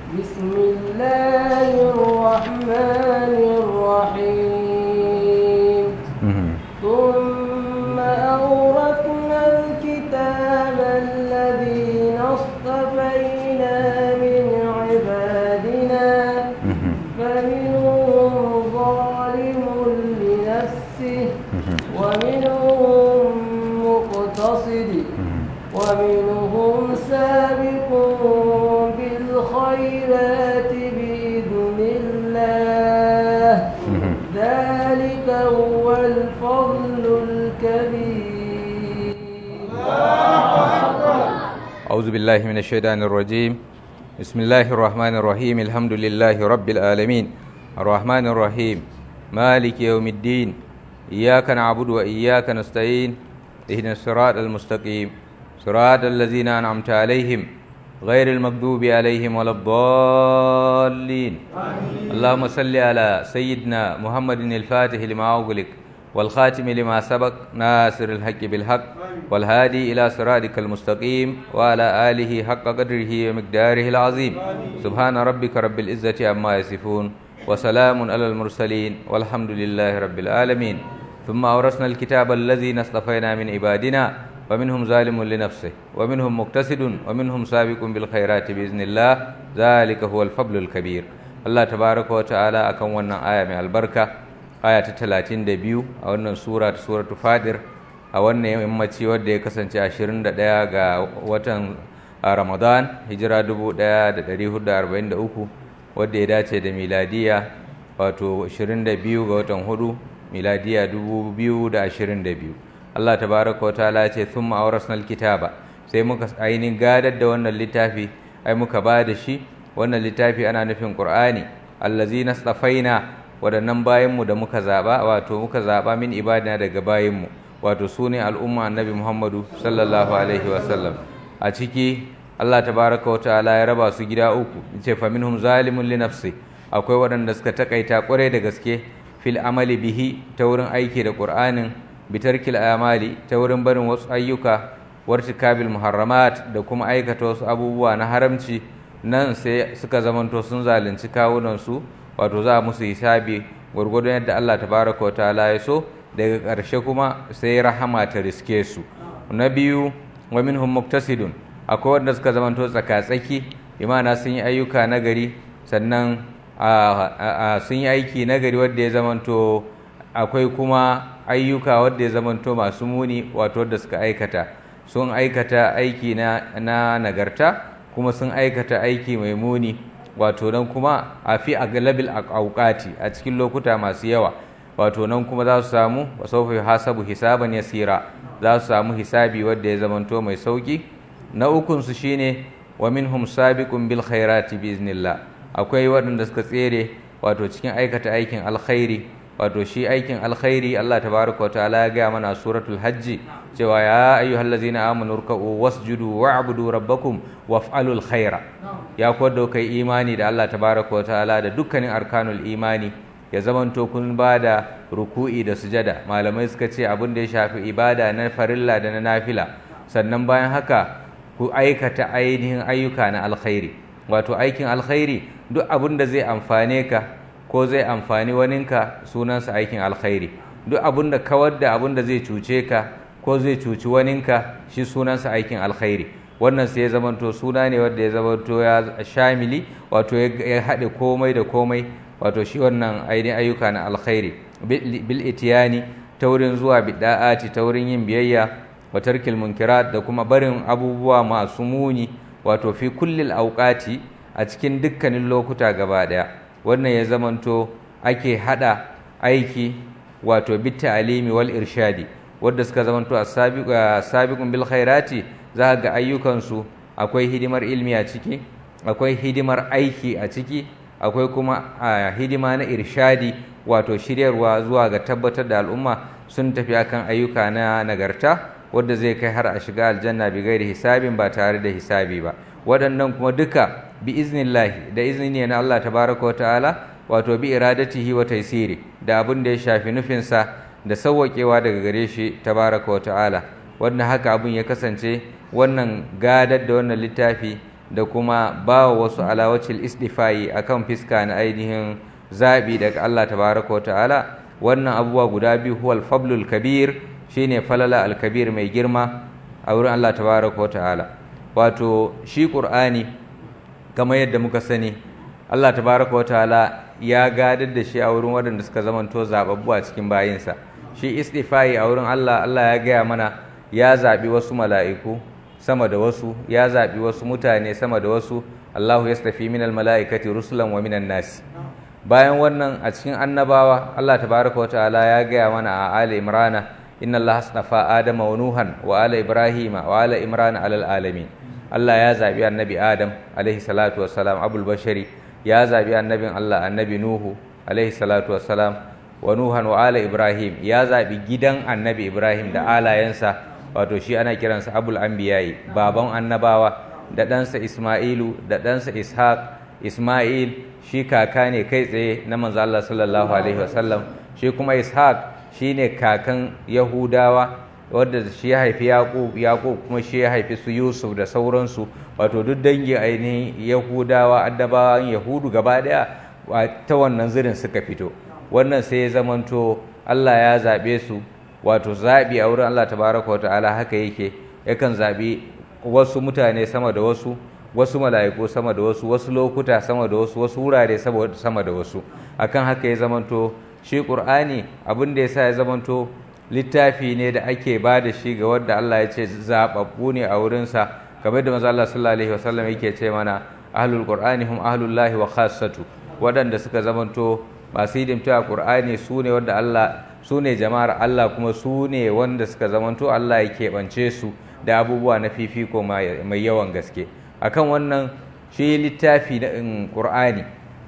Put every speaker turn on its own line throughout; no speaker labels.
بسم الله الرحمن الرحيم ثم أورثنا الكتاب الذين اصطفينا من عبادنا فمنهم ظالم لنفسه ومنهم مقتصد ومنهم سابق بالخيرات بإذن الله ذلك هو الفضل الكبير
أعوذ بالله من الشيطان الرجيم بسم الله الرحمن الرحيم الحمد لله رب العالمين الرحمن الرحيم مالك يوم الدين إياك نعبد وإياك نستعين اهدنا الصراط المستقيم صراط الذين أنعمت عليهم غير المغضوب عليهم ولا الضالين اللهم صل على سيدنا محمد الفاتح لما أغلق والخاتم لما سبق ناصر الحق بالحق والهادي إلى صراطك المستقيم وعلى آله حق قدره ومقداره العظيم سبحان ربك رب العزة عما يصفون وسلام على المرسلين والحمد لله رب العالمين ثم أورثنا الكتاب الذي اصطفينا من عبادنا ومنهم ظالم لنفسه ومنهم مقتصد ومنهم سابق بالخيرات بإذن الله ذلك هو الفضل الكبير الله تبارك وتعالى أكون wannan aya mai albarka aya ta 32 a wannan sura ta suratu fadir a wannan yammaci wadda ya kasance 21 ga watan Ramadan hijira 1443 wadda ya dace da miladiya wato 22 ga watan hudu miladiya 2022 Allah tabaraka wa ta'ala ce thumma awrasna alkitaba sai muka ainihin gadar da wannan littafi ai muka ba da shi wannan littafi ana nufin qur'ani allazina stafaina wadannan bayanmu da muka zaba wato muka zaba min ibadina daga bayanmu wato sune al'umma annabi Muhammadu sallallahu alaihi wasallam a ciki Allah tabaraka wa ta'ala ya raba su gida uku yace fa minhum zalimun li nafsi akwai waɗanda suka takaita ƙwarai da gaske fil amali bihi ta wurin aiki da qur'anin bitarkil amali ta wurin barin wasu ayyuka wartikabil muharramat da kuma aikata wasu abubuwa na haramci nan sai suka zamanto sun zalunci kawunansu wato za musu hisabi gwargwadon yadda Allah tabaraka wa ta'ala ya so daga ƙarshe kuma sai rahama ta riske su na biyu wa minhum muktasidun akwai wanda suka zamanto tsaka-tsaki imana sun yi ayyuka nagari sannan sun yi aiki nagari wanda ya zamanto akwai kuma ayyuka wadda ya zamanto masu muni wato wadda suka aikata sun aikata aiki na, na nagarta kuma sun aikata aiki mai muni wato nan kuma a fi aglabil auqati a cikin lokuta masu yawa wato nan kuma za su samu wasaufa hasabu hisaban yasira za su samu hisabi wadda ya zamanto mai sauki na ukun su shine wa minhum sabiqun bil khairati biiznillah akwai waɗanda suka tsere wato cikin aikata aikin alkhairi wato shi aikin alkhairi Allah tabaraka wa ta'ala ya gaya mana suratul hajji cewa ya ayyuhallazina amanu ruk'u wasjudu wa'budu rabbakum waf'alul khaira ya kwado kai imani da Allah tabaraka wa ta'ala da dukkanin arkanul imani ya zamanto kun bada ruku'i da sujada malamai suka ce abin da ya shafi ibada na farilla da na nafila sannan bayan haka ku aikata ainihin ayyuka na alkhairi wato aikin alkhairi duk abin da zai amfane ka ko zai amfani waninka sunansa aikin alkhairi duk abin da kawar da abin da zai cuce ka ko zai cuci waninka shi sunansa aikin alkhairi wannan sai ya zamanto suna ne wanda ya zamanto ya shamili wato ya haɗe komai da komai wato shi wannan ainihin ayyuka na alkhairi bil itiyani ta wurin zuwa bid'ati ta wurin yin biyayya wa tarkil munkirat da kuma barin abubuwa masu muni wato fi kullil auqati a cikin dukkanin lokuta gaba daya wannan ya zamanto ake hada aiki wato bitta alimi wal irshadi wadda suka zamanto sabiqun bil khairati za ga ayyukansu akwai hidimar ilmi a ciki akwai hidimar aiki a ciki akwai kuma hidima na irshadi wato shiryarwa zuwa ga tabbatar da al'umma sun tafi akan ayyuka na nagarta wadda zai kai har a shiga aljanna bi gairi hisabin ba tare da hisabi ba waɗannan kuma duka bi iznillahi da izini na Allah tabaraka wa ta'ala wato bi iradatihi wa taysiri da abin da ya shafi nufinsa da sauwaƙewa daga gare shi tabaraka wa ta'ala wannan haka abin ya kasance wannan gadar da wannan littafi da kuma ba wa wasu alawacin istifai akan fiska na ainihin zaɓi daga Allah tabaraka wa ta'ala wannan abubuwa guda biyu huwal fablul kabir shine falala alkabir mai girma a wurin Allah tabaraka wa ta'ala wato shi qur'ani kamar yadda muka sani Allah tabaraka wa ta'ala ya gadar da shi a wurin waɗanda suka zamanto zababbu a cikin bayinsa shi istifai a wurin Allah Allah ya gaya mana ya zaɓi wasu mala'iku sama da wasu ya zaɓi wasu mutane sama da wasu Allahu yastafi minal mala'ikati rusulan wa minan nasi bayan wannan a cikin annabawa Allah tabaraka wa ta'ala ya gaya mana a Ali Imrana inna Allah astafa Adama wa Nuhan wa ala Ibrahima wa ala Imrana alal alamin Allah ya zabi annabi Adam alaihi salatu wassalam abul bashari ya zabi annabin Allah annabi Nuhu alaihi salatu wassalam wa Nuhan wa ala Ibrahim ya zabi gidan annabi Ibrahim da alayensa wato shi ana kiransa abul anbiya'i baban annabawa da ɗansa Isma'ilu da ɗansa Ishaq Isma'il shi kaka ne kai tsaye na manzo Allah sallallahu alaihi wasallam shi kuma Ishaq shine kakan Yahudawa wanda shi ya haifi Yaqub Yaqub kuma shi ya haifi su Yusuf da sauransu wato duk dangi ainihin Yahudawa addabawan Yahudu gaba daya ta wannan zirin suka fito wannan sai ya zamanto Allah ya zabe su wato zabi a wurin Allah tabaraka wa ta'ala haka yake yakan zabi wasu mutane sama da wasu wasu mala'iku sama da wasu wasu lokuta sama da wasu wasu wurare sama da wasu akan haka ya zamanto shi qur'ani abin da yasa ya zamanto littafi ne da ake ba da shi ga wanda Allah ya ce zababbu ne a wurinsa kamar da manzo Allah sallallahu alaihi wasallam yake ce mana ahlul qur'ani hum ahlullahi wa khassatu waɗanda suka zamanto masu hidimta a qur'ani su ne wanda Allah su ne jama'ar Allah kuma su ne wanda suka zamanto Allah ya keɓance su da abubuwa na fifiko mai yawan gaske akan wannan shi littafi na ƙur'ani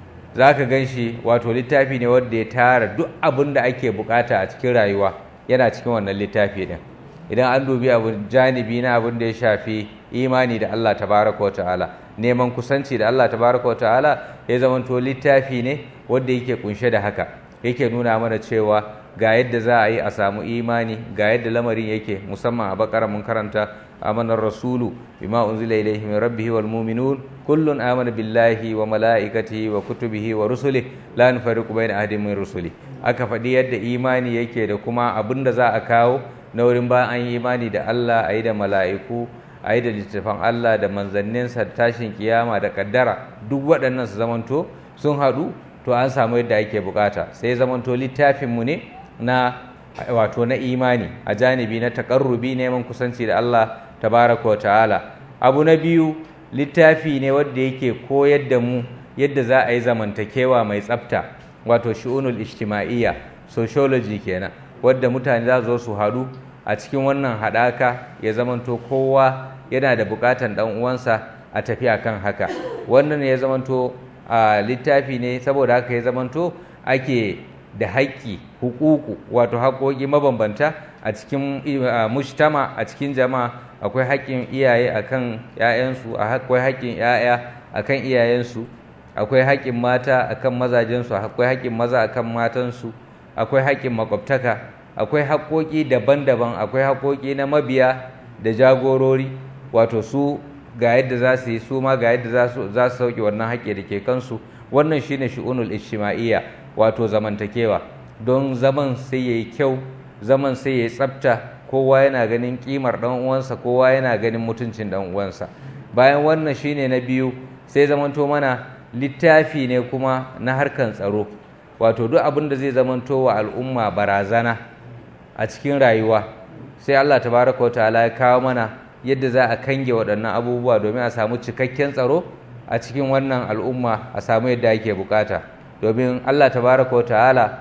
za ka gan shi wato littafi ne wanda ya tara duk abin da ake bukata a cikin rayuwa yana cikin wannan littafi ɗin idan an dubi abu janibi na abin da ya shafi imani da Allah tabaraka wa ta'ala neman kusanci da Allah tabaraka wa ta'ala ya zamanto littafi ne wanda yake kunshe da haka yake nuna mana cewa ga yadda za a yi a samu imani ga yadda lamarin yake musamman a bakara mun karanta amanar rasulu bima unzila ilayhi min rabbihi wal mu'minun kullun amana billahi wa malaikatihi wa kutubihi wa rusulihi la nufariqu bayna ahadin min rusuli aka faɗi yadda imani yake da kuma abin da za a kawo na wurin bayan an yi imani da Allah a yi da mala'iku a yi da littattafan Allah da manzanninsa da tashin kiyama da kaddara duk waɗannan su zamanto sun haɗu to an samu yadda ake bukata sai zamanto littafinmu ne na wato na imani a janibi na takarrubi neman kusanci da Allah tabaraka wa ta'ala abu na biyu littafi ne wanda yake koyar da mu yadda za a yi zamantakewa mai tsafta wato shi'unul ijtima'iyya sociology kenan wadda mutane za zo su haɗu a cikin wannan haɗaka ya zamanto kowa yana da buƙatan ɗan uwansa a tafi akan haka wannan ya zamanto a littafi ne saboda haka ya zamanto ake da haƙƙi hukuku wato haƙoƙi mabambanta a cikin mujtama a cikin jama'a akwai haƙƙin iyaye akan ƴaƴansu akwai haƙƙin ƴaƴa akan iyayensu akwai haƙƙin mata akan mazajensu akwai haƙƙin maza akan matansu akwai haƙƙin makwabtaka akwai haƙoƙi daban-daban akwai haƙoƙi na mabiya da jagorori wato su ga yadda za su yi su ma ga yadda za su sauke wannan haƙƙi da ke kansu wannan shine shi'unul ijtima'iyya wato zamantakewa don zaman sai yayi kyau zaman sai yayi tsafta kowa yana ganin kimar dan uwansa kowa yana ganin mutuncin dan uwansa bayan wannan shine na biyu sai zamanto mana littafi ne kuma na harkan tsaro wato duk abin da zai zamanto wa al'umma barazana a cikin rayuwa sai Allah tabaraka wa ta'ala ya kawo mana yadda za a kange waɗannan abubuwa domin a samu cikakken tsaro a cikin wannan al'umma a samu yadda ake bukata domin Allah tabaraka wa ta'ala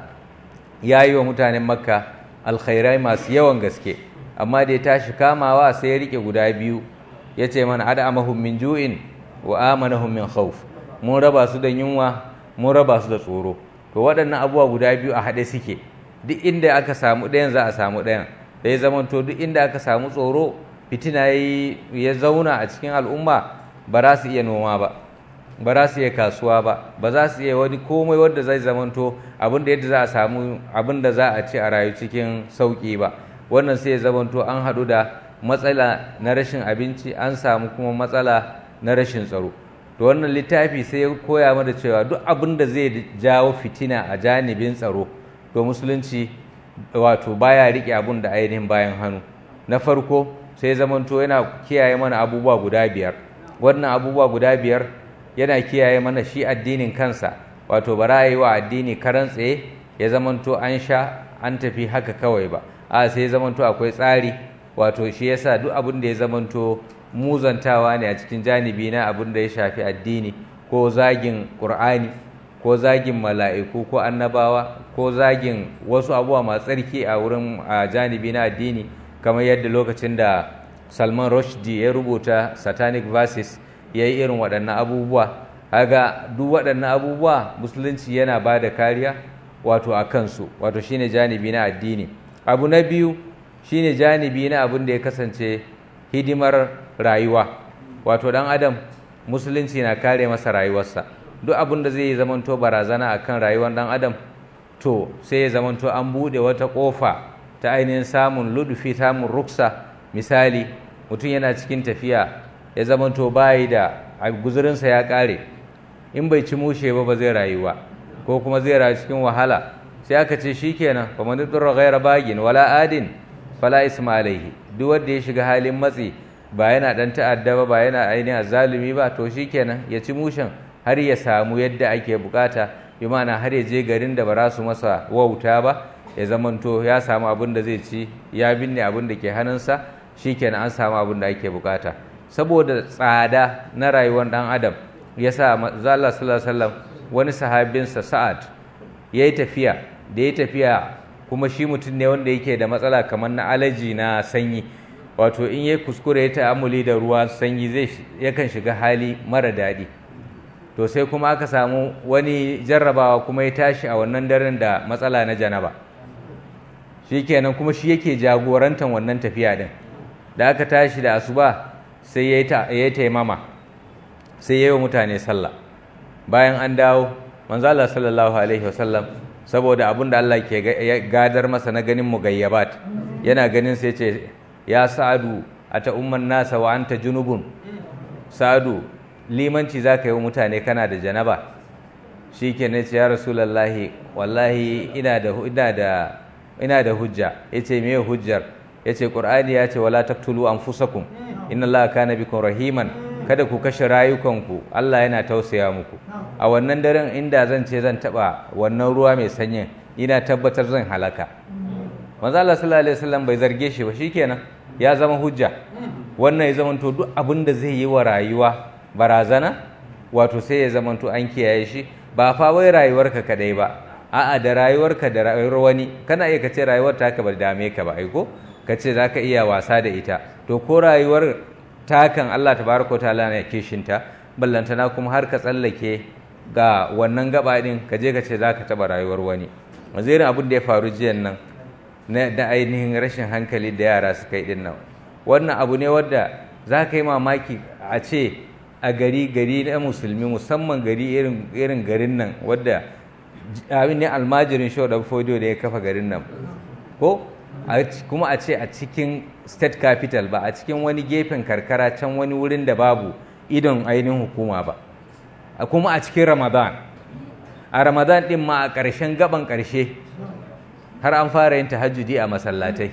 ya yi wa mutanen makka alkhairai masu yawan gaske amma da ya tashi kamawa sai ya rike guda biyu ya ce mana ad'amahum min ju'in wa amanahum min khawf mun raba su da yunwa mun raba su da tsoro to waɗannan abubuwa guda biyu a haɗe suke duk inda aka samu ɗayan za a samu ɗayan da ya zamanto duk inda aka samu tsoro fitina ya zauna a cikin al'umma ba za su iya noma ba ba za su iya kasuwa ba ba za su iya wani komai wanda zai zamanto abin da yadda za a samu abin da za a ci a rayu cikin sauƙi ba wannan sai ya zamanto an haɗu da matsala na rashin abinci an samu kuma matsala na rashin tsaro to wannan littafi sai ya koya mana cewa duk abin da zai jawo fitina a janibin tsaro to musulunci wato baya rike abun da ainihin bayan hannu na farko sai zamanto yana kiyaye mana abubuwa guda biyar wannan abubuwa guda biyar yana kiyaye mana shi addinin kansa wato ba za yi wa addini karan tsaye ya zamanto an sha an tafi haka kawai ba a sai ya zamanto akwai tsari wato shi yasa duk abin da ya zamanto muzantawa ne a cikin janibi na abin da ya shafi addini ko zagin ƙur'ani ko zagin mala'iku ko annabawa ko zagin wasu abubuwa masu tsarki a wurin a janibi na addini kamar yadda lokacin da salman rushdie ya rubuta satanic verses ya yi irin waɗannan abubuwa haga duk waɗannan abubuwa musulunci yana ba da kariya wato a kansu wato shine janibi na addini abu na biyu shine janibi na abin da ya kasance hidimar rayuwa wato ɗan adam musulunci na kare masa rayuwarsa duk abin da zai yi zamanto barazana akan rayuwar ɗan adam to sai ya zamanto an buɗe wata ƙofa ta ainihin samun ludufi samun ruksa misali mutum yana cikin tafiya ya zamanto bayi da guzurinsa ya ƙare in bai ci mushe ba ba zai rayu ba ko kuma zai rayu cikin wahala sai aka ce shikenan fa man durra ghayra bagin wala adin fala isma alaihi duk wanda ya shiga halin matsi ba yana dan ta'adda ba ba yana ainihin zalumi ba to shikenan ya ci mushen har ya samu yadda ake bukata bi ma'ana har ya je garin da ba za su masa wauta ba ya zamanto ya samu abin da zai ci ya binne abin da ke hannunsa shikenan an samu abin da ake bukata saboda tsada na rayuwar dan adam ya sa zalla sallallahu alaihi wasallam wani sahabinsa sa'ad ya yi tafiya da ya tafiya kuma shi mutum ne wanda yake da matsala kamar na alaji na sanyi wato in ya kuskure ya ta'amuli da ruwa sanyi zai yakan shiga hali mara daɗi to sai kuma aka samu wani jarrabawa kuma ya tashi a wannan daren da matsala na janaba shikenan kuma shi yake jagorantar wannan tafiya din da aka tashi da asuba sai ya yi taimama sai ya yi wa mutane sallah bayan an dawo manzala sallallahu alaihi wasallam saboda abin da Allah ke gadar masa na ganin mugayyabat yana ganin sai ce ya sa'adu a ta umman nasa wa anta junubun sa'adu limanci za ka yi wa mutane kana da janaba shi ke ne ce ya rasulallahi wallahi ina da ina da ina da hujja ya ce me hujjar ya ce ƙur'ani ya ce wala taktulu anfusakum inna allaha kana bikum rahiman kada ku kashe rayukanku Allah yana tausaya muku a wannan daren inda zan ce zan taba wannan ruwa mai sanyin ina tabbatar zan halaka manzo Allah sallallahu alaihi wasallam bai zarge shi ba shikenan ya zama hujja wannan ya zamanto duk abin da zai yi wa rayuwa barazana wato sai ya zamanto an kiyaye shi ba fa wai rayuwarka kadai ba a'a da rayuwarka da rayuwar wani kana iya kace rayuwar taka ba dame ka ba aiko kace zaka iya wasa da ita to ko rayuwar takan Allah tabaraka wa ta'ala ne kishinta ballantana kuma har ka tsallake ga wannan gaba din ka je ka ce zaka taba rayuwar wani wazirin abin da ya faru jiyan nan na da ainihin rashin hankali da yara suka yi din nan wannan abu ne wadda za ka yi mamaki a ce a gari gari na musulmi musamman gari irin irin garin nan wadda abin ne almajirin show da fodiyo da ya kafa garin nan ko kuma a ce a cikin state capital ba a cikin wani gefen karkara can wani wurin da babu idon ainihin hukuma ba kuma a cikin ramadan a ramadan din ma a ƙarshen gaban ƙarshe har an fara yin tahajjudi a masallatai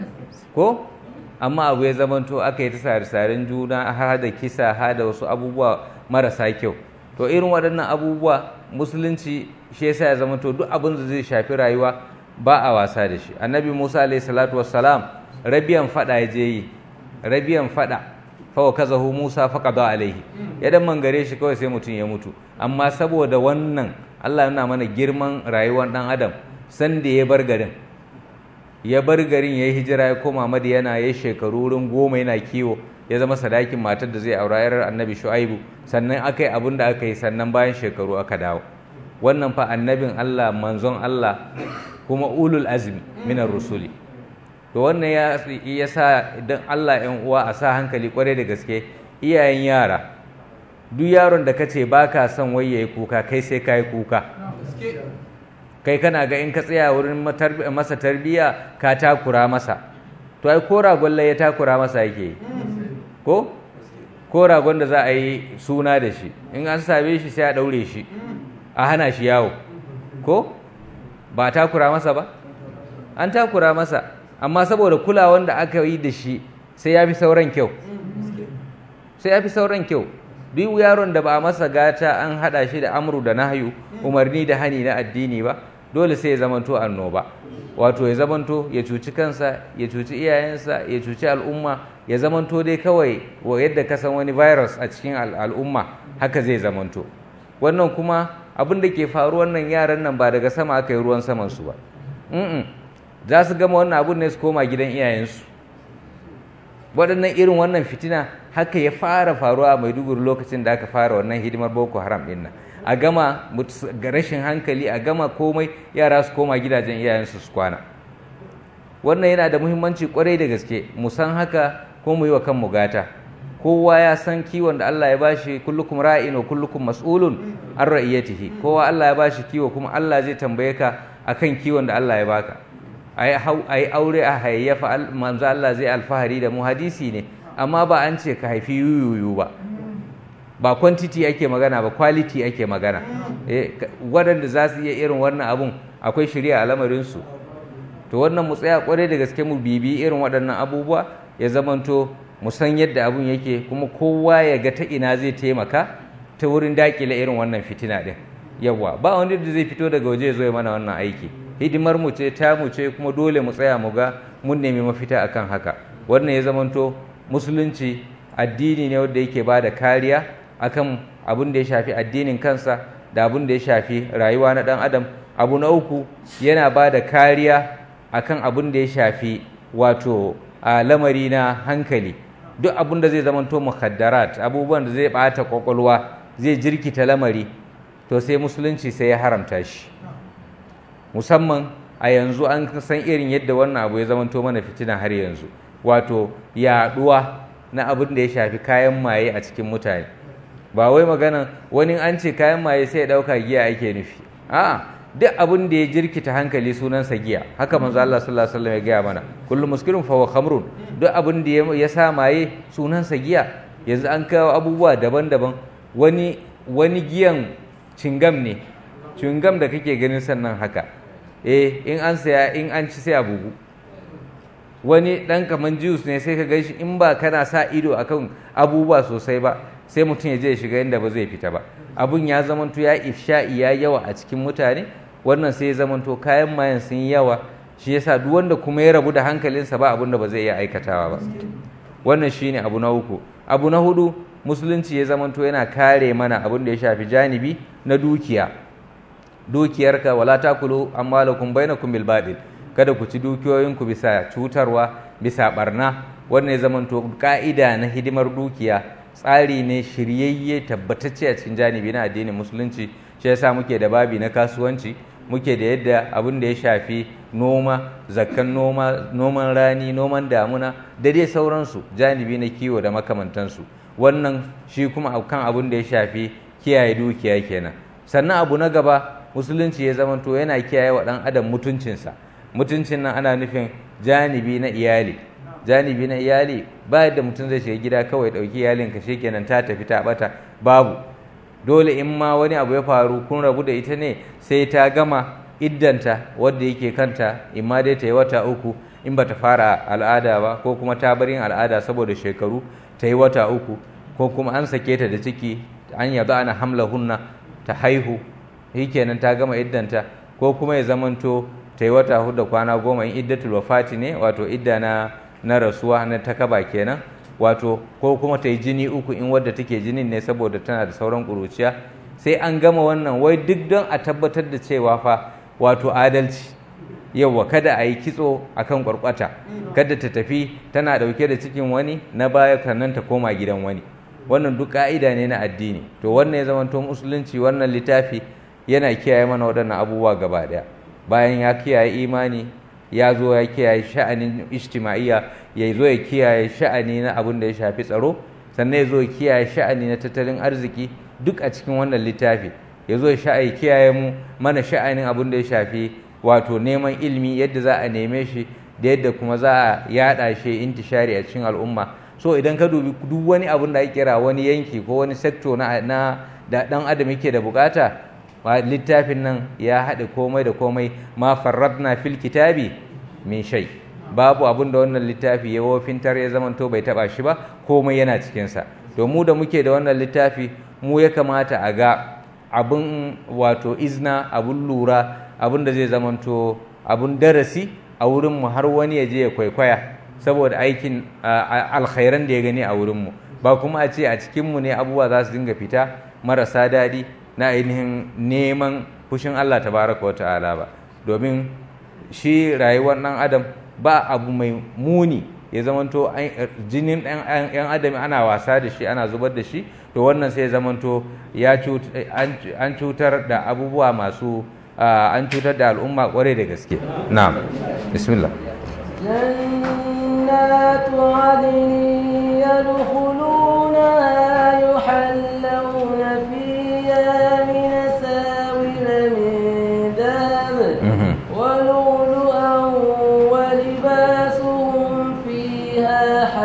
ko amma abu ya zamanto aka yi ta sare-saren juna har da kisa har da wasu abubuwa marasa kyau to irin waɗannan abubuwa musulunci shi yasa ya zamanto duk abin da zai shafi rayuwa ba a wasa da shi annabi musa alayhi salatu wassalam rabiyan fada ya je yi rabiyan fada fawa kazahu musa faqada alaihi ya dan mangare shi kawai sai mutum ya mutu amma saboda wannan Allah yana mana girman rayuwar dan adam san da ya bar garin ya bar garin ya yi hijira ya koma madiyana ya shekaru wurin goma yana kiwo ya zama sadakin matar da zai aura yarar annabi shu'aibu sannan aka yi abin da aka yi sannan bayan shekaru aka dawo wannan fa annabin Allah manzon Allah kuma ulul azmi minar rusuli to wannan ya ya sa idan Allah ɗan uwa a sa hankali kwarai da gaske iyayen yara duk yaron da kace baka son wai yayi kuka kai sai kai kuka kai kana ga in ka tsaya wurin masa tarbiya ka takura masa to ai ko ragon ya takura masa yake ko ko ragon da za a yi suna da shi in an same shi sai a ɗaure shi a hana shi yawo ko ba takura masa ba an takura masa amma saboda kulawan da aka yi da shi sai ya fi sauran kyau sai ya fi sauran kyau duk yaron da ba a masa gata an haɗa shi da amru da nahyu umarni da hani na addini ba dole sai ya zamanto annoba wato ya zamanto ya cuci kansa ya cuci iyayensa ya cuci al'umma ya zamanto dai kawai wa yadda ka san wani virus a cikin al'umma haka zai zamanto wannan kuma abin da ke faru wannan yaran nan ba daga sama aka yi ruwan saman su ba za su gama wannan abun ne su koma gidan iyayensu waɗannan irin wannan fitina haka ya fara faruwa a maiduguri lokacin da aka fara wannan hidimar boko haram ɗin nan a gama ga rashin hankali a gama komai yara su koma gidajen iyayensu su kwana wannan yana da muhimmanci kwarai da gaske mu san haka ko mu yi wa kanmu gata kowa ya san kiwon da Allah ya bashi kullukum ra'in wa kullukum mas'ulun an ra'iyatihi kowa Allah ya bashi kiwo kuma Allah zai tambaye ka akan kiwon da Allah ya baka ai aure a hayayyafa manzo Allah zai alfahari da mu hadisi ne amma ba an ce ka haifi yuyuyu ba ba quantity ake magana ba quality ake magana eh waɗanda za su iya irin wannan abun akwai shirya a lamarinsu to wannan mu tsaya kwarai da gaske mu bibi irin waɗannan abubuwa ya zamanto mu san yadda abun yake kuma kowa ya ga ta ina zai taimaka ta wurin dakile irin wannan fitina din yawa ba wanda da zai fito daga waje ya zo ya mana wannan aiki hidimar mu ce ta mu ce kuma dole mu tsaya mu ga mun nemi mafita akan haka wannan ya zamanto musulunci addini ne wanda yake ba da kariya akan abin da ya shafi addinin kansa da abin da ya shafi rayuwa na ɗan adam abu na uku yana ba da kariya akan abin da ya shafi wato a lamari na hankali duk abin da zai zamanto mukhaddarat abubuwan da zai ɓata kwakwalwa zai jirkita lamari to sai musulunci sai ya haramta shi musamman a yanzu an san irin yadda wannan abu ya zamanto mana fitina har yanzu wato yaɗuwa na abin da ya shafi kayan maye a cikin mutane ba wai magana wani an ce kayan maye sai ya ɗauka giya ake nufi a'a duk abin da ya jirkita hankali sunansa giya haka manzo Allah sallallahu alaihi wasallam ya gaya mana kullu muskirin fa huwa khamrun duk abin da ya sa maye sunansa giya yanzu an kawo abubuwa daban-daban wani wani giyan cingam ne cingam da kake ganin sannan haka eh in an saya in an ci sai a bugu wani dan kaman juice ne sai ka gan shi in ba kana sa ido akan abubuwa sosai ba sai mutum ya je ya shiga inda ba zai fita ba abun ya zamanto ya ifsha'i ya yawa a cikin mutane wannan sai ya zamanto kayan mayan sun yi yawa shi yasa duk wanda kuma ya rabu da hankalinsa ba abun da ba zai iya aikatawa ba wannan shine abu na uku abu na hudu musulunci ya zamanto yana kare mana abun da ya shafi janibi na dukiya dukiyarka wala takulu amwalakum bainakum bil batil kada ku ci dukiyoyinku bisa cutarwa bisa barna wannan ya zamanto ka'ida na hidimar dukiya tsari ne shiryayye tabbatacce a cikin janibi na addinin musulunci shi yasa muke da babi na kasuwanci muke da yadda abin da ya shafi noma zakkan noma noman rani noman damuna da dai sauransu janibi na kiwo da makamantansu wannan shi kuma kan abin da ya shafi kiyaye dukiya kenan sannan abu na gaba musulunci ya zamanto yana kiyaye wa ɗan adam mutuncinsa mutuncin nan ana nufin janibi na iyali janibi na iyali ba yadda mutum zai shiga gida kawai ɗauki iyalinka kenan ta tafi ta ɓata babu dole in ma wani abu ya faru kun rabu da ita ne sai ta gama iddanta wadda yake kanta in ma dai ta yi wata uku in ba ta fara al'ada ba ko kuma ta bar yin al'ada saboda shekaru ta yi wata uku ko kuma an sake ta da ciki an yaba ana hamla hunna ta haihu kenan ta gama iddanta ko kuma ya zamanto ta yi wata hudu kwana goma in iddatul wafati ne wato idda na na rasuwa na takaba kenan wato ko kuma ta yi jini uku in wadda take jinin ne saboda tana da sauran ƙuruciya sai an gama wannan wai duk don a tabbatar da cewa fa wato adalci yauwa kada a yi kitso akan kwarkwata kada ta tafi tana ɗauke da cikin wani na baya sannan ta koma gidan wani wannan duk ka'ida ne na addini to wannan ya zamanto musulunci wannan littafi yana kiyaye mana waɗannan abubuwa gaba ɗaya bayan ya kiyaye imani ya zo ya kiyaye sha'anin ijtima'iyya ya zo ya kiyaye sha'ani na abin da ya shafi tsaro sannan ya zo ya kiyaye sha'ani na tattalin arziki duk a cikin wannan littafi ya zo ya kiyaye mu mana sha'anin abin da ya shafi wato neman ilimi yadda za a neme shi da yadda kuma za a yaɗa shi intishari a cikin al'umma so idan ka dubi duk wani abun da ake kira wani yanki ko wani sector na, na da dan adam yake da bukata littafin nan ya haɗe komai da komai ma farradna fil kitabi min shay babu abun da wannan littafi ya wofintar ya zamanto bai taba shi ba komai yana cikinsa to mu da muke da wannan littafi mu ya kamata a ga abun wato izna abun lura abun da zai zamanto abun darasi a wurinmu har wani ya je ya kwaikwaya saboda aikin alkhairan da ya gani a wurinmu ba kuma a ce a cikinmu ne abubuwa za su dinga fita marasa daɗi na ainihin neman fushin Allah tabaraka wa ta'ala ba domin shi rayuwar ɗan adam ba abu mai muni ya zamanto jinin ɗan adam ana wasa da shi ana zubar da shi to wannan sai ya zamanto an cutar da abubuwa masu an cutar da al'umma kwarai da gaske na'am bismillah
جنات عدن يدخلونها يحلون فيها من ساور من ذهب ولؤلؤا ولباسهم فيها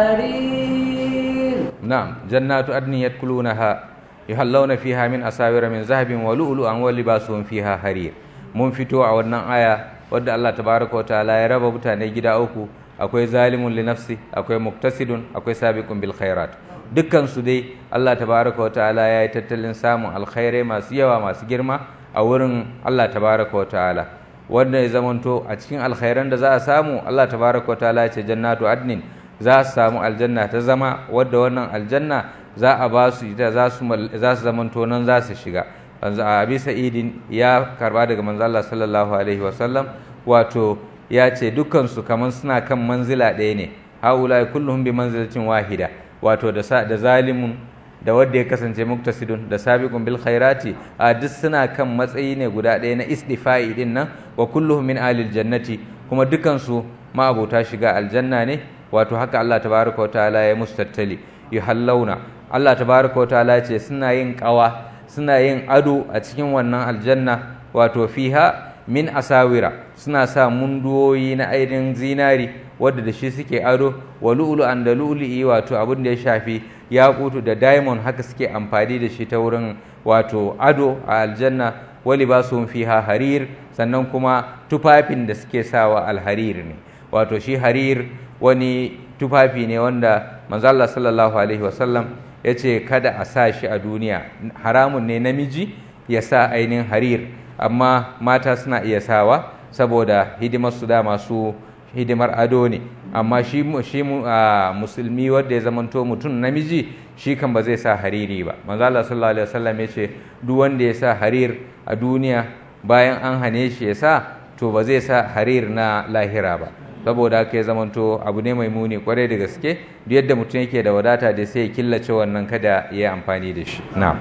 حرير
نعم جنات عدن يدخلونها يحلون فيها من أساور من ذهب ولؤلؤا ولباسهم فيها حرير mun fito a wannan aya wadda Allah tabaraka wa ta'ala ya raba mutane gida uku akwai zalimun li nafsi akwai muktasidun akwai sabiqun bil khairat dukkan su dai Allah tabaraka wa ta'ala ya yi tattalin samun alkhairai masu yawa masu girma a wurin Allah tabaraka wa ta'ala wanda ya zamanto a cikin alkhairan da za a samu Allah tabaraka wa ta'ala ya ce jannatu adnin za su samu aljanna ta zama wadda wannan aljanna za a ba su ita za su zamanto nan za su shiga abi sa'idin ya karba daga manzo Allah sallallahu alaihi wasallam wato ya ce dukkansu kamar suna kan manzila ɗaya ne haula kulluhum bi manzilatin wahida wato da da zalimun da wanda ya kasance muktasidun da sabiqun bil khairati a duk suna kan matsayi ne guda ɗaya na istifa'i din nan wa kulluhum min alil jannati kuma dukansu ma abota shiga aljanna ne wato haka Allah tabaraka wa ta'ala ya mustattali yuhallawna Allah tabaraka wa ta'ala ya ce suna yin qawa suna yin ado a cikin wannan aljanna wato fiha min asawira suna sa munduwoyi na ainihin zinari wadda da shi suke ado wa lu'lu'an da lu'lu'i wato abin da ya shafi yakutu da diamond haka suke amfani da shi ta wurin wato ado a aljanna wali ba su fiha harir sannan kuma tufafin da suke sawa alharir ne wato shi harir wani tufafi ne wanda manzo Allah sallallahu alaihi wasallam ya ce kada a sa shi a duniya haramun ne namiji ya sa ainihin harir amma mata suna iya sawa saboda hidimar su da masu hidimar ado ne amma shi, shi musulmi wanda ya zamanto mutum namiji shi kan ba zai sa hariri ba manzo Allah sallallahu alaihi wasallam ya ce duk wanda ya sa harir a duniya bayan an hane shi ya sa to ba zai sa harir na lahira ba saboda haka ya zamanto abu ne mai muni kwarai da gaske duk yadda mutum yake da wadata da sai ya killace wannan kada ya yi amfani da shi na'am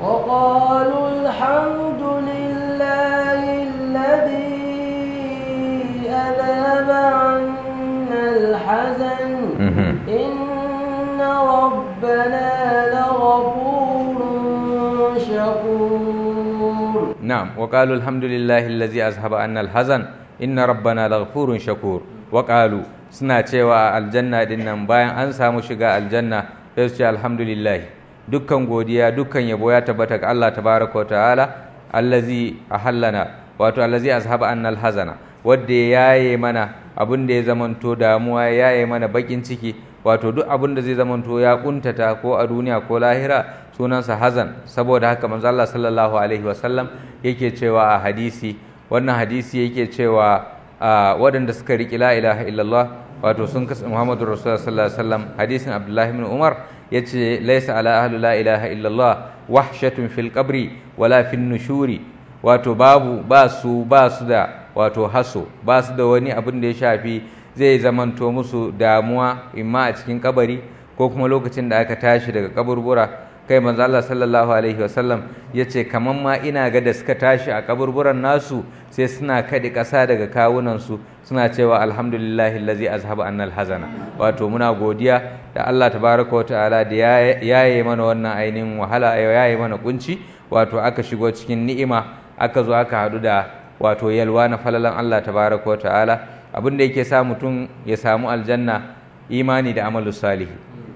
وقالوا الحمد لله الذي أذهب عنا الحزن إن ربنا لغفور شكور
نعم وقالوا الحمد لله الذي أذهب عنا الحزن inna rabbana laghfurun shakur wa qalu suna cewa aljanna din nan bayan an samu shiga aljanna sai su ce alhamdulillah dukkan godiya dukkan yabo ya tabbata ga Allah tabaraka wa ta'ala allazi ahallana wato allazi azhaba anna alhazana wanda ya yaye mana abin da ya zamanto damuwa ya yaye mana bakin ciki wato duk abin da zai zamanto ya kuntata ko a duniya ko lahira sunansa hazan saboda haka manzo Allah sallallahu alaihi wasallam yake cewa a hadisi wannan hadisi yake cewa waɗanda suka riƙi la ilaha illallah wato sun kasa muhammadu rasulullah sallallahu alaihi wasallam hadisin abdullahi ibn umar yace laysa ala ahli la ilaha illallah wahshatun fil qabri wala fin nushuri wato babu ba su ba su da wato haso ba su da wani abin da ya shafi zai zamanto musu damuwa imma a cikin kabari ko kuma lokacin da aka tashi daga kaburbura kai manzo Allah sallallahu alaihi wasallam yace kaman ma ina ga da suka tashi a kaburburan nasu sai suna kadi ƙasa daga kawunan su suna cewa alhamdulillahi allazi azhaba annal hazana wato muna godiya da Allah tabaraka wataala da yaye mana wannan ainihin wahala yaye mana kunci wato aka shigo cikin ni'ima aka zo aka hadu da wato yalwa na falalan Allah tabaraka wataala abin da yake sa mutum ya samu aljanna imani da amalu salihi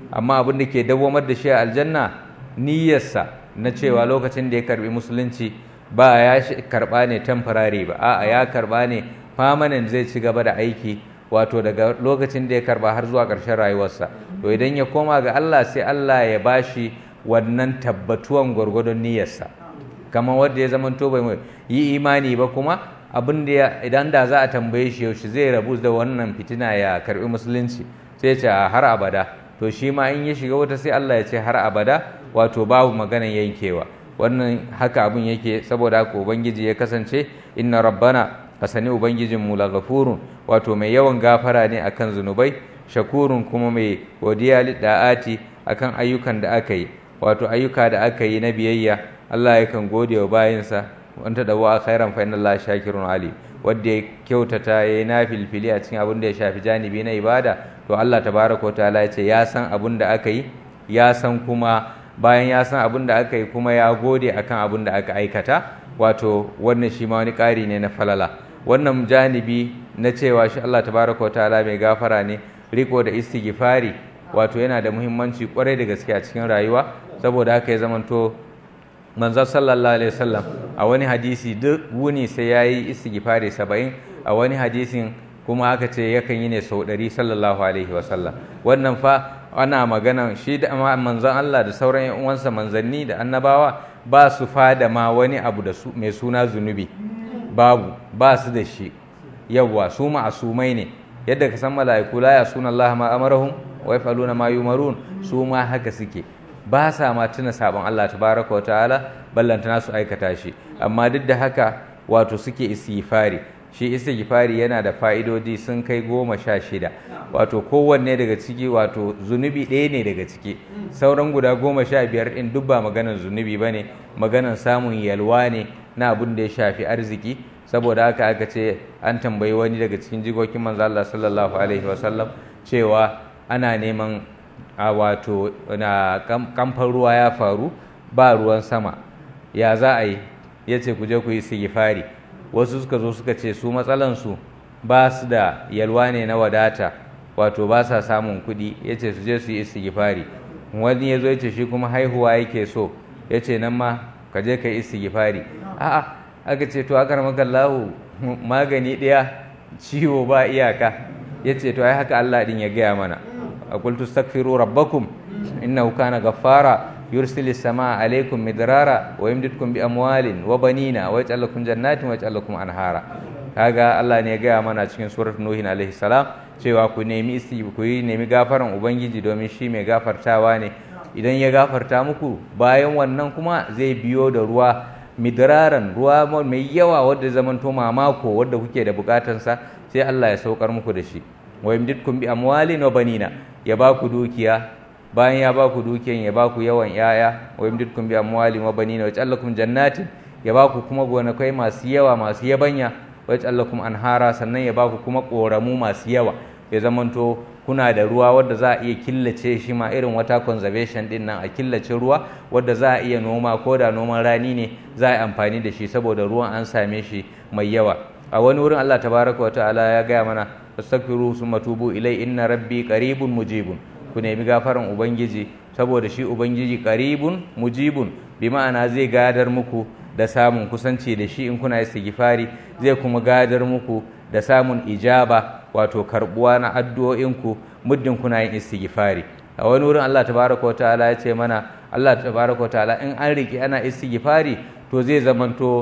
amma abin da ke dawwamar da shi a aljanna niyyarsa na cewa lokacin da ya karbi musulunci ba ya karba ne temporary ba a'a ya karba ne permanent zai ci gaba da aiki wato daga lokacin da ya karba har zuwa ƙarshen rayuwarsa to idan ya koma ga Allah sai Allah ya bashi wannan tabbatuwan gwargwadon niyyarsa kamar wanda ya zamanto bai yi imani ba kuma abin da idan da za a tambaye shi yaushe zai rabu da wannan fitina ya karbi musulunci sai ce har abada to shi ma in ya shiga wata sai Allah ya ce har abada wato babu maganan yankewa wannan haka abin yake saboda haka ubangiji ya kasance inna rabbana kasani ubangijin mu laghafurun wato mai yawan gafara ne akan zunubai shakurun kuma mai godiya da'ati akan ayyukan da aka yi wato ayyuka da aka yi na biyayya Allah yakan gode wa bayinsa wanta da wa khairan fa inna Allah shakirun ali wanda ya kyautata yayi nafilfili a cikin abin da ya shafi janibi na ibada to Allah tabaraka wa ta'ala ya ce ya san abin da aka yi ya san kuma bayan ya san abin da aka yi kuma ya gode akan abin da aka aikata wato wannan shi ma wani ƙari ne na falala wannan janibi na cewa shi Allah tabaraka wa ta'ala mai gafara ne riko da istighfari wato yana da muhimmanci kwarai da gaske a cikin rayuwa saboda haka ya zamanto manzon sallallahu alaihi wasallam a wani hadisi duk wuni sai yayi istighfari 70 a wani hadisin kuma aka ce yakan yi ne sau 100 sallallahu alaihi wasallam wannan fa ana magana shi da manzon Allah da sauran yan uwansa manzanni da annabawa ba su fada ma wani abu da su mai suna zunubi babu ba su da shi yawwa su ma'asumai ne yadda ka san mala'iku la ya suna Allah ma amarahum wa yaf'aluna ma yumarun su ma haka suke ba sa ma tuna sabon Allah tabaraka wa ta'ala ballantana su aikata shi amma duk da haka wato suke istighfari shi istighfari yana da fa'idodi sun kai goma sha shida wato kowanne daga ciki wato zunubi ɗaya ne daga ciki sauran guda goma sha biyar ɗin duk ba maganan zunubi ba ne maganan samun yalwa ne na abin da ya shafi arziki saboda haka aka ce an tambayi wani daga cikin jikokin manzo Allah sallallahu alaihi wasallam cewa ana neman a wato na kamfan ruwa ya faru ba ruwan sama ya za a yi ya ce ku je ku yi sigifari wasu suka zo suka ce su matsalansu ba su da yalwa ne na wadata wato ba sa samun kuɗi ya ce su je su yi istighfari wani ya zo ya ce shi kuma haihuwa yake so ya ce nan ma ka je ka yi istighfari a'a aka ce to aka ramaka lahu magani ɗaya ciwo ba iyaka ya ce to ai haka Allah din ya gaya mana a qultu astaghfiru rabbakum innahu kana ghaffara يرسل السماء عليكم مدرارا ويمددكم بأموال وبنين ويجعل لكم جنات ويجعل لكم أنهارا kaga Allah ne ya gaya mana cikin surat Nuhin alaihi salam cewa ku nemi isti ku yi nemi gafaran ubangiji domin shi mai gafartawa ne idan ya gafarta muku bayan wannan kuma zai biyo da ruwa midraran ruwa mai yawa wadda zamanto mamako wadda kuke da bukatansa sai Allah ya saukar muku da shi wa yamdidkum bi amwalin wa banina ya ba ku dukiya bayan ya ba ku dukiyan ya ba ku yawan yaya wa yamdidkum bi amwalin wa banina wa ja'alakum jannatin ya ba ku kuma gonakai masu yawa masu yabanya wa ja'alakum anhara sannan ya ba ku kuma koramu masu yawa ya zamanto kuna da ruwa wadda za a iya killace shi ma irin wata conservation din nan a killace ruwa wadda za a iya noma ko da noman rani ne za a yi amfani da shi saboda ruwan an same shi mai yawa a wani wurin Allah tabaraka wa ta'ala ya gaya mana astaghfiru summa tubu ilai inna rabbi qaribun mujibun ku nemi gafaran ubangiji saboda shi ubangiji qaribun mujibun bi ma'ana zai gadar muku da samun kusanci da shi in kuna istighfari zai kuma gadar muku da samun ijaba wato karbuwa na addu'o'inku muddin kuna yin istighfari a wani wurin Allah tabaraka wa ta'ala ya ce mana Allah tabaraka wa ta'ala in an riki ana istighfari to zai zamanto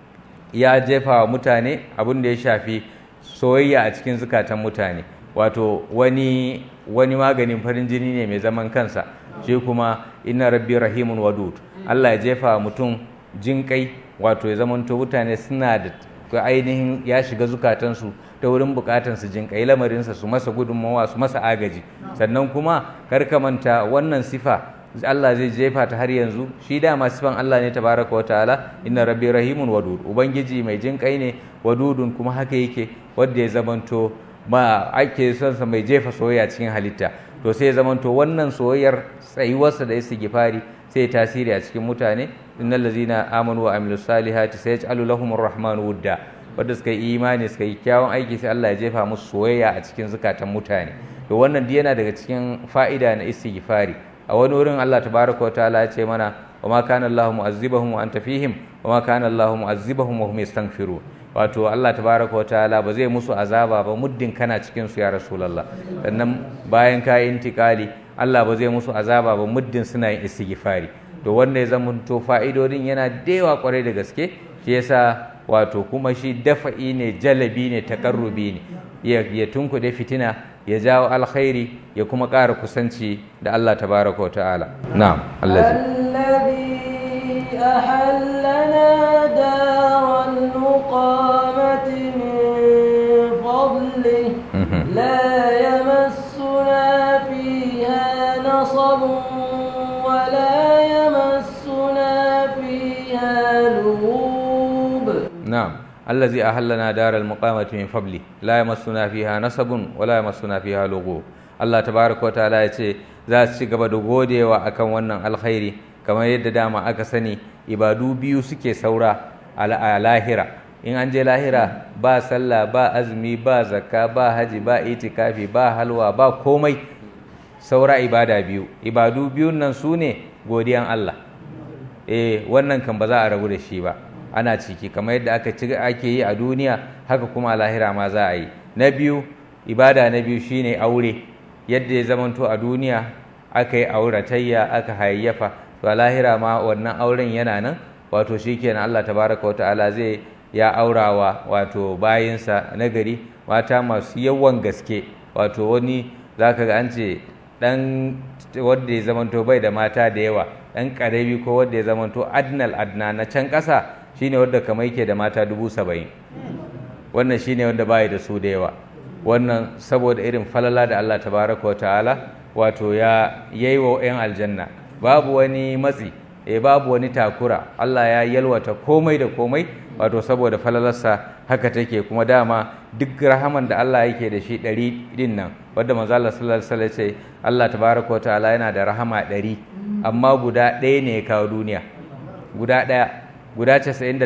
ya jefa wa mutane abin da ya shafi soyayya a cikin zukatan mutane wato wani wani maganin farin jini ne mai zaman kansa shi kuma inna rabbi rahimun wadud Allah ya jefa mutum jinkai wato ya zamanto mutane suna da ainihin ya shiga zukatansu ta wurin bukatansu jinkai lamarinsa su masa gudunmawa su masa agaji sannan kuma karka manta wannan sifa Allah zai jefa ta har yanzu shi dama sifan Allah ne tabaraka wa ta'ala inna rabbi rahimun wadud ubangiji mai jinkai ne wadudun kuma haka yake wanda ya zamanto ba ake son sa mai jefa soyayya cikin halitta to sai ya zamanto wannan soyayyar tsayuwarsa da istighfari sai tasiri a cikin mutane innal ladzina amanu wa amilus salihati sayaj'alu lahumur rahmanu wudda wanda suka yi imani suka yi kyawun aiki sai Allah ya jefa musu soyayya a cikin zukatan mutane to wannan duk yana daga cikin fa'ida na istighfari a wani wurin Allah tabaraka wa ta'ala ya ce mana wa ma kana Allahu mu'azzibahum wa anta fihim wa ma kana Allahu mu'azzibahum wa hum yastaghfirun wato Allah tabaraka wa ta'ala ba zai musu azaba ba muddin kana cikin su ya rasulullah sannan bayan ka yi intikali Allah ba zai musu azaba ba muddin suna yin istighfari to wanda ya zama to fa'idodin yana da yawa kwarai da gaske shi yasa wato kuma shi dafa'i ne jalabi ne takarrubi ne ya tunkuɗe fitina ya jawo alkhairi ya kuma ƙara kusanci da Allah tabaraka wa ta'ala na'am
الذي أحلنا دار المقامة من فضله لا يمسنا فيها نصب ولا يمسنا فيها لغوب
نعم الذي أهلنا دار المقامة من فضله لا يمسنا فيها نصب ولا يمسنا فيها لغوب Allah tabaraka wataala ya ce za su ci gaba da godewa akan wannan alkhairi kamar yadda dama aka sani ibadu biyu suke saura a lahira in an je lahira ba sallah ba azumi ba zakka ba haji ba itikafi ba halwa ba komai saura ibada biyu ibadu biyun nan su ne godiyan Allah eh wannan kan ba za a rabu da shi ba ana ciki kamar yadda aka ci ake yi a duniya haka kuma a lahira ma za a yi na biyu ibada na biyu shine aure yadda ya zamanto a duniya aka yi auratayya aka hayayyafa to a lahira ma wannan auren yana nan wato shikenan Allah tabaraka wa ta'ala zai ya aurawa wato bayinsa na gari mata masu yawan gaske wato wani zaka ga an ce dan wanda ya zamanto bai da mata da yawa dan karami ko wanda ya zamanto adnal adna na can ƙasa shine wanda kamar yake da mata dubu saba'in wannan shine wanda bai da su da yawa wannan saboda irin falala da Allah tabaraka wa ta'ala wato ya yayi wa 'yan aljanna babu wani matsi e babu wani takura Allah ya yalwata komai da komai wato saboda falalarsa haka take kuma dama duk rahaman da Allah yake da shi ɗari din nan wadda manzo Allah sallallahu alaihi wasallam ce Allah tabaraka wa ta'ala yana da rahama ɗari amma guda ɗaya ne ya kawo duniya guda ɗaya guda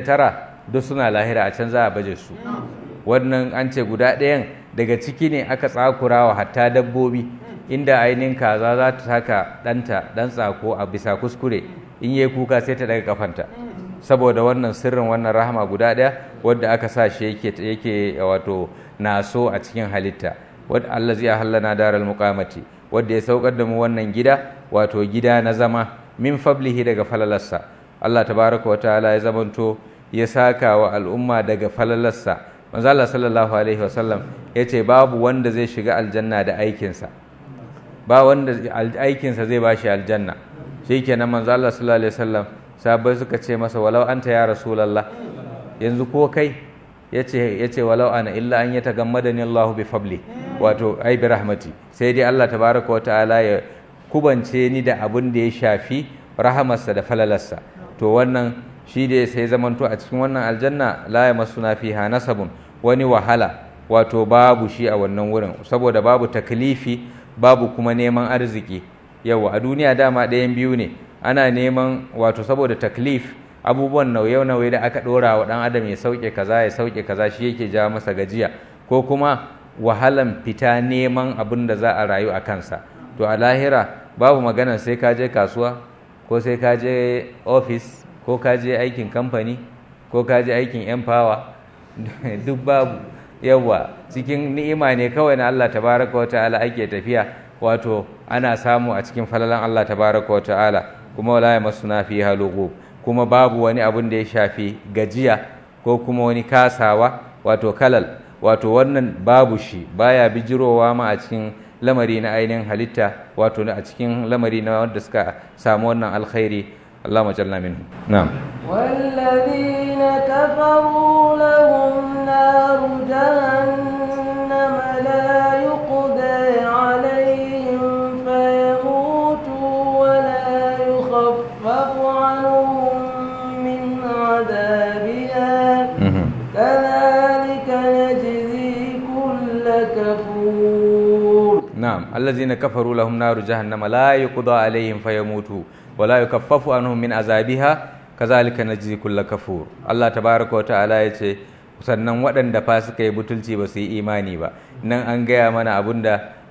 99 duk suna lahira a can za a baje su wannan an ce guda ɗayan daga ciki ne aka tsakurawa hatta dabbobi inda ainihin kaza za ta saka ɗanta ɗan tsako a bisa kuskure in yi kuka sai ta daga kafanta saboda wannan sirrin wannan rahama guda ɗaya wadda aka sa shi yake yake wato naso a cikin halitta wadda Allah zai hallana daral muqamati wadda ya saukar da mu wannan gida wato gida na zama min fablihi daga falalarsa Allah tabaraka wa ta'ala ya zamanto ya saka wa al'umma daga falalarsa manzo Allah sallallahu alaihi wasallam yace babu wanda zai shiga aljanna da aikinsa ba wanda aikinsa zai bashi aljanna shikenan manzo Allah sallallahu alaihi wasallam sahabbai suka ce masa walau anta ya rasulullah yanzu ko kai yace yace walau ana illa an yatagammadani Allahu bi fadli wato ai bi rahmati sai dai Allah tabaraka wa ta'ala ya kubance ni da abin da ya shafi rahamarsa da falalarsa to wannan shi da sai zamanto a cikin wannan aljanna la yamassuna fiha nasabun wani wahala wato babu shi a wannan wurin saboda babu taklifi babu kuma neman arziki yawa a duniya dama ɗayan biyu ne ana neman wato saboda taklif abubuwan nauye-nauye da aka ɗora wa ɗan adam ya sauke kaza ya sauke kaza shi yake ja masa gajiya ko kuma wahalan fita neman abin da za a rayu a kansa to a lahira babu magana sai ka je kasuwa ko sai ka je ofis ko ka je aikin kamfani ko ka je aikin yan fawa duk babu yawa cikin ni'ima ne kawai na Allah tabaraka wa ta'ala ake tafiya wato ana samu a cikin falalan Allah tabaraka wa ta'ala kuma wala yamassuna fiha lughub kuma babu wani abun da ya shafi gajiya ko kuma wani kasawa wato kalal wato wannan babu shi baya bijirowa ma a cikin lamari na ainihin halitta wato a cikin lamari na wanda suka samu wannan alkhairi اللهم اجعلنا منهم نعم
والذين كفروا لهم نار جهنم لا يقضى عليهم فيموتوا ولا يخفف عنهم من عذابها كذلك نجزي كل كفور
نعم الذين كفروا لهم نار جهنم لا يقضى عليهم فيموتوا ولا يكفف عنهم من عذابها كذلك نجزي كل كفور الله تبارك وتعالى yace sannan waɗanda fa suka yi butulci ba su yi imani ba nan an gaya mana abin da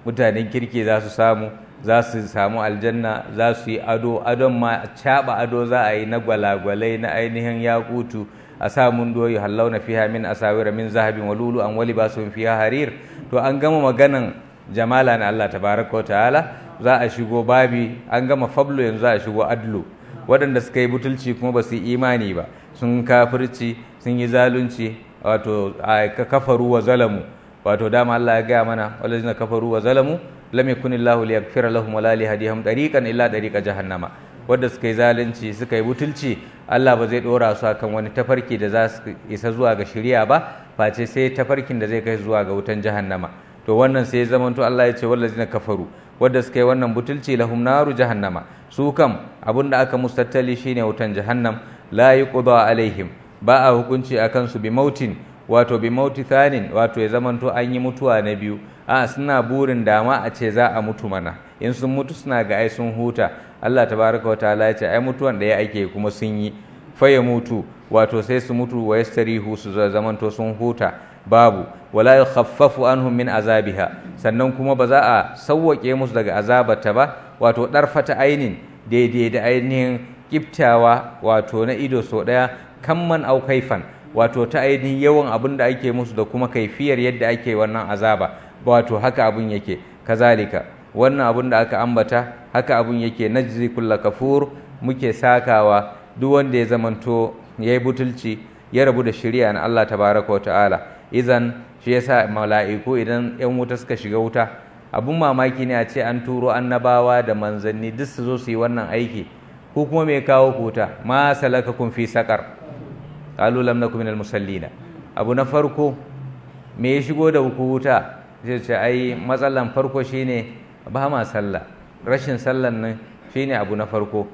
mutanen kirki za su samu za su samu aljanna za su yi ado adon ma caɓa ado za a yi na gwalagwalai na ainihin yakutu a sa mun doyi hallauna fiha min asawira min zahabin wa lulu an wali basu fiha harir to an gama maganan jamala na Allah tabaraka ta'ala za a shigo babi an gama fablo yanzu za a shigo adlu waɗanda suka yi butulci kuma ba su yi imani ba sun kafirci sun yi zalunci wato kafaru wa zalamu wato dama Allah ya gaya mana walazina kafaru wa zalamu lam yakunillahu liyaghfira lahum wala liyahdihim tariqan illa tariqa jahannama wadda suka yi zalunci suka yi butulci Allah ba zai dora su akan wani tafarki da za su isa zuwa ga shari'a ba face sai tafarkin da zai kai zuwa ga wutan jahannama to wannan sai ya zamanto Allah ya ce wallazina kafaru wadda suka yi wannan butulci lahum naru jahannama su kam abin da aka musu tattali shine wutan jahannam la yuqda alaihim ba a hukunci akan su bi mautin wato bi mauti thanin wato ya zamanto an yi mutuwa na biyu a suna burin dama a ce za a mutu mana in sun mutu suna ga ai sun huta Allah tabaraka wa ta'ala ya ce ai mutuwan da ya ake kuma sun yi fa ya mutu wato sai su mutu wa yastarihu su zamanto sun huta babu wala yukhaffafu anhum min azabiha sannan kuma ba za a sauwake musu daga azabata ba wato darfata ainin daidai da ainihin kiftawa wato na ido so daya kamman au kaifan wato ta ainihin yawan abin da ake musu da kuma kaifiyar yadda ake wannan azaba wato haka abin yake kazalika wannan abin da aka ambata haka abin yake najzi kulla kafur muke sakawa duk wanda ya zamanto ya yi butulci ya rabu da shari'a na Allah tabaraka wa ta'ala idan shi yasa mala'iku idan yan wuta suka shiga wuta abun mamaki ne a ce an turo annabawa da manzanni duk su zo su yi wannan aiki ko kuma me kawo kuta ma salakakum fi saqar qalu lam nakum minal musallina abu na farko me ya shigo da ku wuta zai ce ai matsalan farko shine ba ma sallah rashin sallan nan shine abu na farko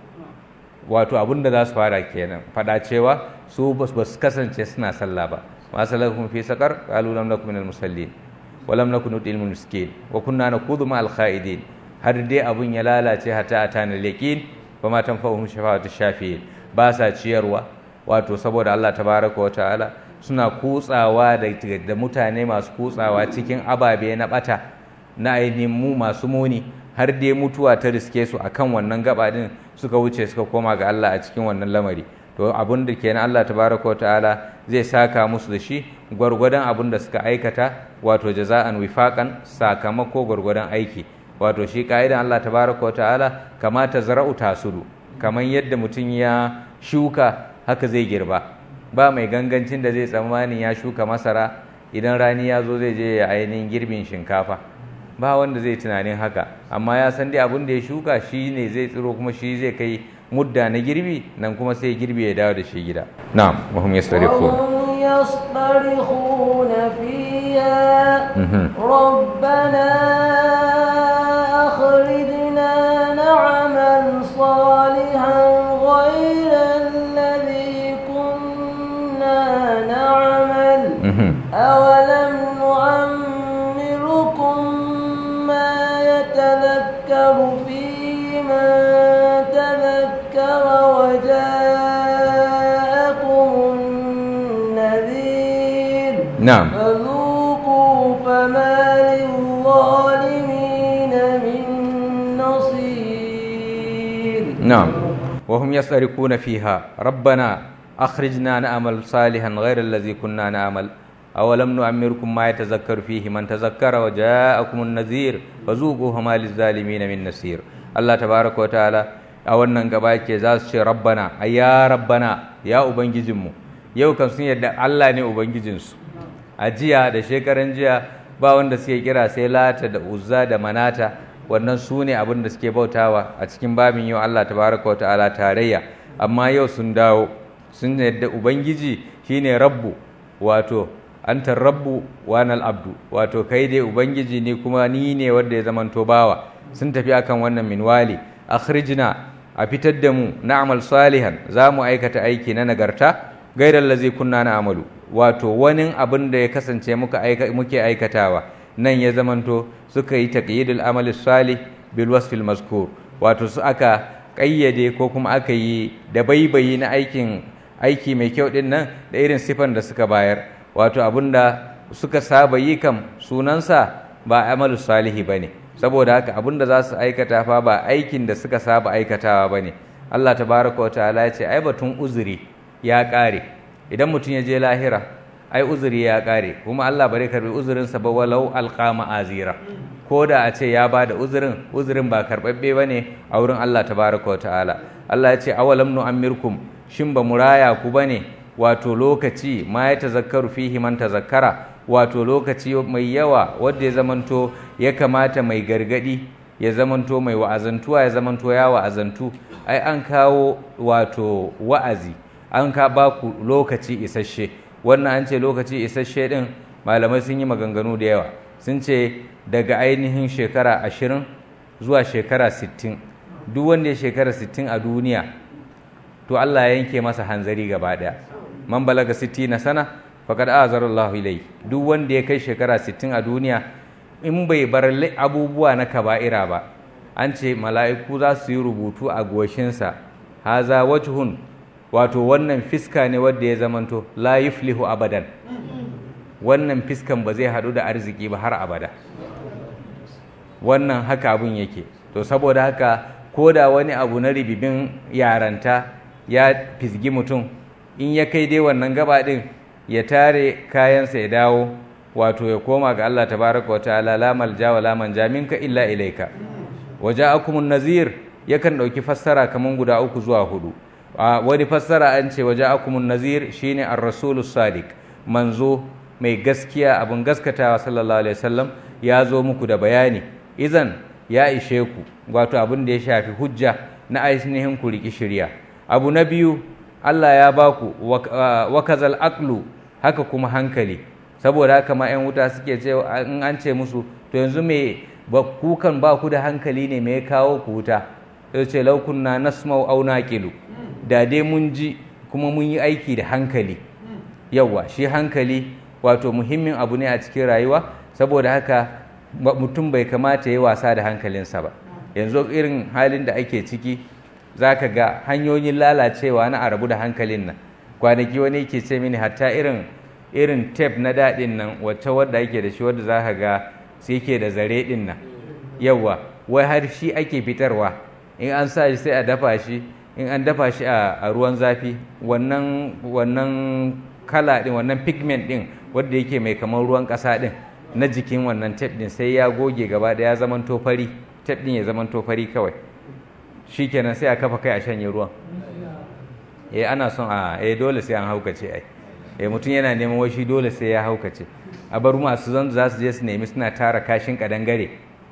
wato abun da za su fara kenan fada cewa su ba su kasance suna sallah ba ma salakum fi saqar qalu lam nakum minal musallin wa lam nakun nutil miskin wa kunna naqudu ma al khaidin har dai abun ya lalace hatta atana yaqin fa ma tanfa'uhum shafa'atu shafi'in ba sa ciyarwa wato saboda Allah tabaraka wa ta'ala suna kutsawa da mutane masu kutsawa cikin ababe na bata na ainihin mu masu muni har dai mutuwa ta riske su akan wannan gaba din suka wuce suka koma ga Allah a cikin wannan lamari to abin da kenan Allah tabaraka wa ta'ala zai saka musu da shi gwargwadon abin da suka aikata wato jaza'an wifaqan sakamako gwargwadon aiki wato shi ka'idan Allah tabaraka wa ta'ala kamata zara'u tasudu kamar yadda mutum ya shuka haka zai girba ba mai gangancin da zai tsammanin ya shuka masara idan rani ya zo zai je ya ainihin girbin shinkafa ba wanda zai tunanin haka amma ya san dai abin da ya shuka shi ne zai tsiro kuma shi zai kai mudda na girbi nan kuma sai girbi ya dawo da shi gida na'am wa hum yastarifun
يصطرخون فيها ربنا أخرجنا نعمل صالحا غير الذي كنا نعمل أولم نعمركم ما يتذكر فيه من تذكر وجاءكم النذير
نعم
فذوقوا فما للظالمين من نصير
نعم وهم يسأركون فيها ربنا أخرجنا نعمل صالحا غير الذي كنا نعمل أولم نعمركم ما يتذكر فيه من تذكر وجاءكم النذير فذوقوا فما للظالمين من نصير الله تبارك وتعالى a wannan gaba ke za su ce rabbana a ya rabbana ya ubangijinmu yau kan sun yadda Allah ne ubangijinsu a jiya da shekaran jiya ba wanda suke kira sai lata da uzza da manata wannan su ne abin da suke bautawa a cikin babin yau Allah tabaraka wa ta'ala tarayya amma yau sun dawo sun yadda ubangiji shine rabbu wato anta rabbu wa nal abdu wato kai dai ubangiji ne kuma ni ne wanda ya zamanto bawa sun tafi akan wannan minwali akhrijna a fitar da mu na'mal salihan za mu aikata aiki na nagarta gairar lazi kunna na amalu wato wani abin da ya kasance muke aikatawa nan ya zamanto suka yi taqyidul amali salih bil wasfil mazkur wato su aka kayyade ko kuma aka yi da baibayi na aikin aiki mai kyau din nan da irin sifan da suka bayar wato abinda suka saba yi kam sunansa ba amalu salihi bane saboda haka abin da za su aikata fa ba aikin da suka saba aikatawa ba ne Allah tabaraka wa ta'ala ya ce ai batun uzuri ya ƙare idan mutum ya je lahira ai uzuri ya ƙare kuma Allah bare karbi uzurinsa ba walau alqama azira ko da a ce ya ba da uzurin uzurin ba karɓaɓɓe ba ne a wurin Allah tabaraka wa ta'ala Allah ya ce awalam nu'ammirkum shin ba mu raya ku ba ne wato lokaci ma ya tazakkaru fihi man tazakkara wato lokaci mai yawa wanda ya zamanto ya kamata mai gargadi ya zamanto mai wa'azantuwa ya zamanto ya wa'azantu ai an kawo wato wa'azi an ka ba ku lokaci isasshe wannan an ce lokaci isasshe din malamai sun yi maganganu da yawa sun ce daga ainihin shekara ashirin zuwa shekara sittin duk wanda ya shekara sittin a duniya to Allah ya yanke masa hanzari gaba daya man balaga sitti na sana faqad azara Allahu ilai duk wanda ya kai shekara sittin a duniya in bai bar abubuwa na kaba'ira ba an ce mala'iku za su yi rubutu a goshinsa haza wajhun wato wannan fiska ne wadda ya zamanto la yuflihu abadan wannan fiskan ba zai haɗu da arziki ba har abada wannan haka abun yake to saboda haka ko da wani abu na ribibin yaranta ya fisgi mutum in ya kai dai wannan gaba ɗin ya tare kayansa ya dawo wato ya koma ga Allah tabaraka wa ta'ala la malja wa la manja minka illa ilaika waja'akumun nazir yakan ɗauki fassara kaman guda uku zuwa hudu wani fassara an ce waja'akumun nazir shine ar-rasulus sadiq manzo mai gaskiya abin gaskatawa sallallahu alaihi wasallam ya zo muku da bayani izan ya ishe ku wato abin da ya shafi hujja na ainihin ku riki shirya abu na biyu Allah ya ba ku wakazal aqlu haka kuma hankali saboda haka ma 'yan wuta suke ce in an ce musu to yanzu me ba kukan ba ku da hankali ne me ya kawo ku wuta sai ce law kunna nasma'u aw naqilu da dai mun ji kuma mun yi aiki da hankali yawa shi hankali wato muhimmin abu ne a cikin rayuwa saboda haka mutum bai kamata ya yi wasa da hankalinsa ba yanzu irin halin da ake ciki za ka ga hanyoyin lalacewa na arabu da hankalin nan kwanaki wani ke ce mini hatta irin irin tep na daɗin nan wacce wadda ake da shi wadda za ka ga sai ke da zare ɗin nan yawa wai har shi ake fitarwa in an sa shi sai a dafa shi in an dafa shi a ruwan zafi wannan wannan kala ɗin wannan pigment ɗin wadda yake mai kamar ruwan ƙasa ɗin na jikin wannan tep ɗin sai ya goge gaba ɗaya ya zaman fari tep ɗin ya zaman fari kawai shi kenan sai a kafa kai a shanye ruwan eh ana son a eh dole sai an haukace ai eh mutum yana neman wai shi dole sai ya haukace a bar masu zan za su je su nemi suna tara kashin kadangare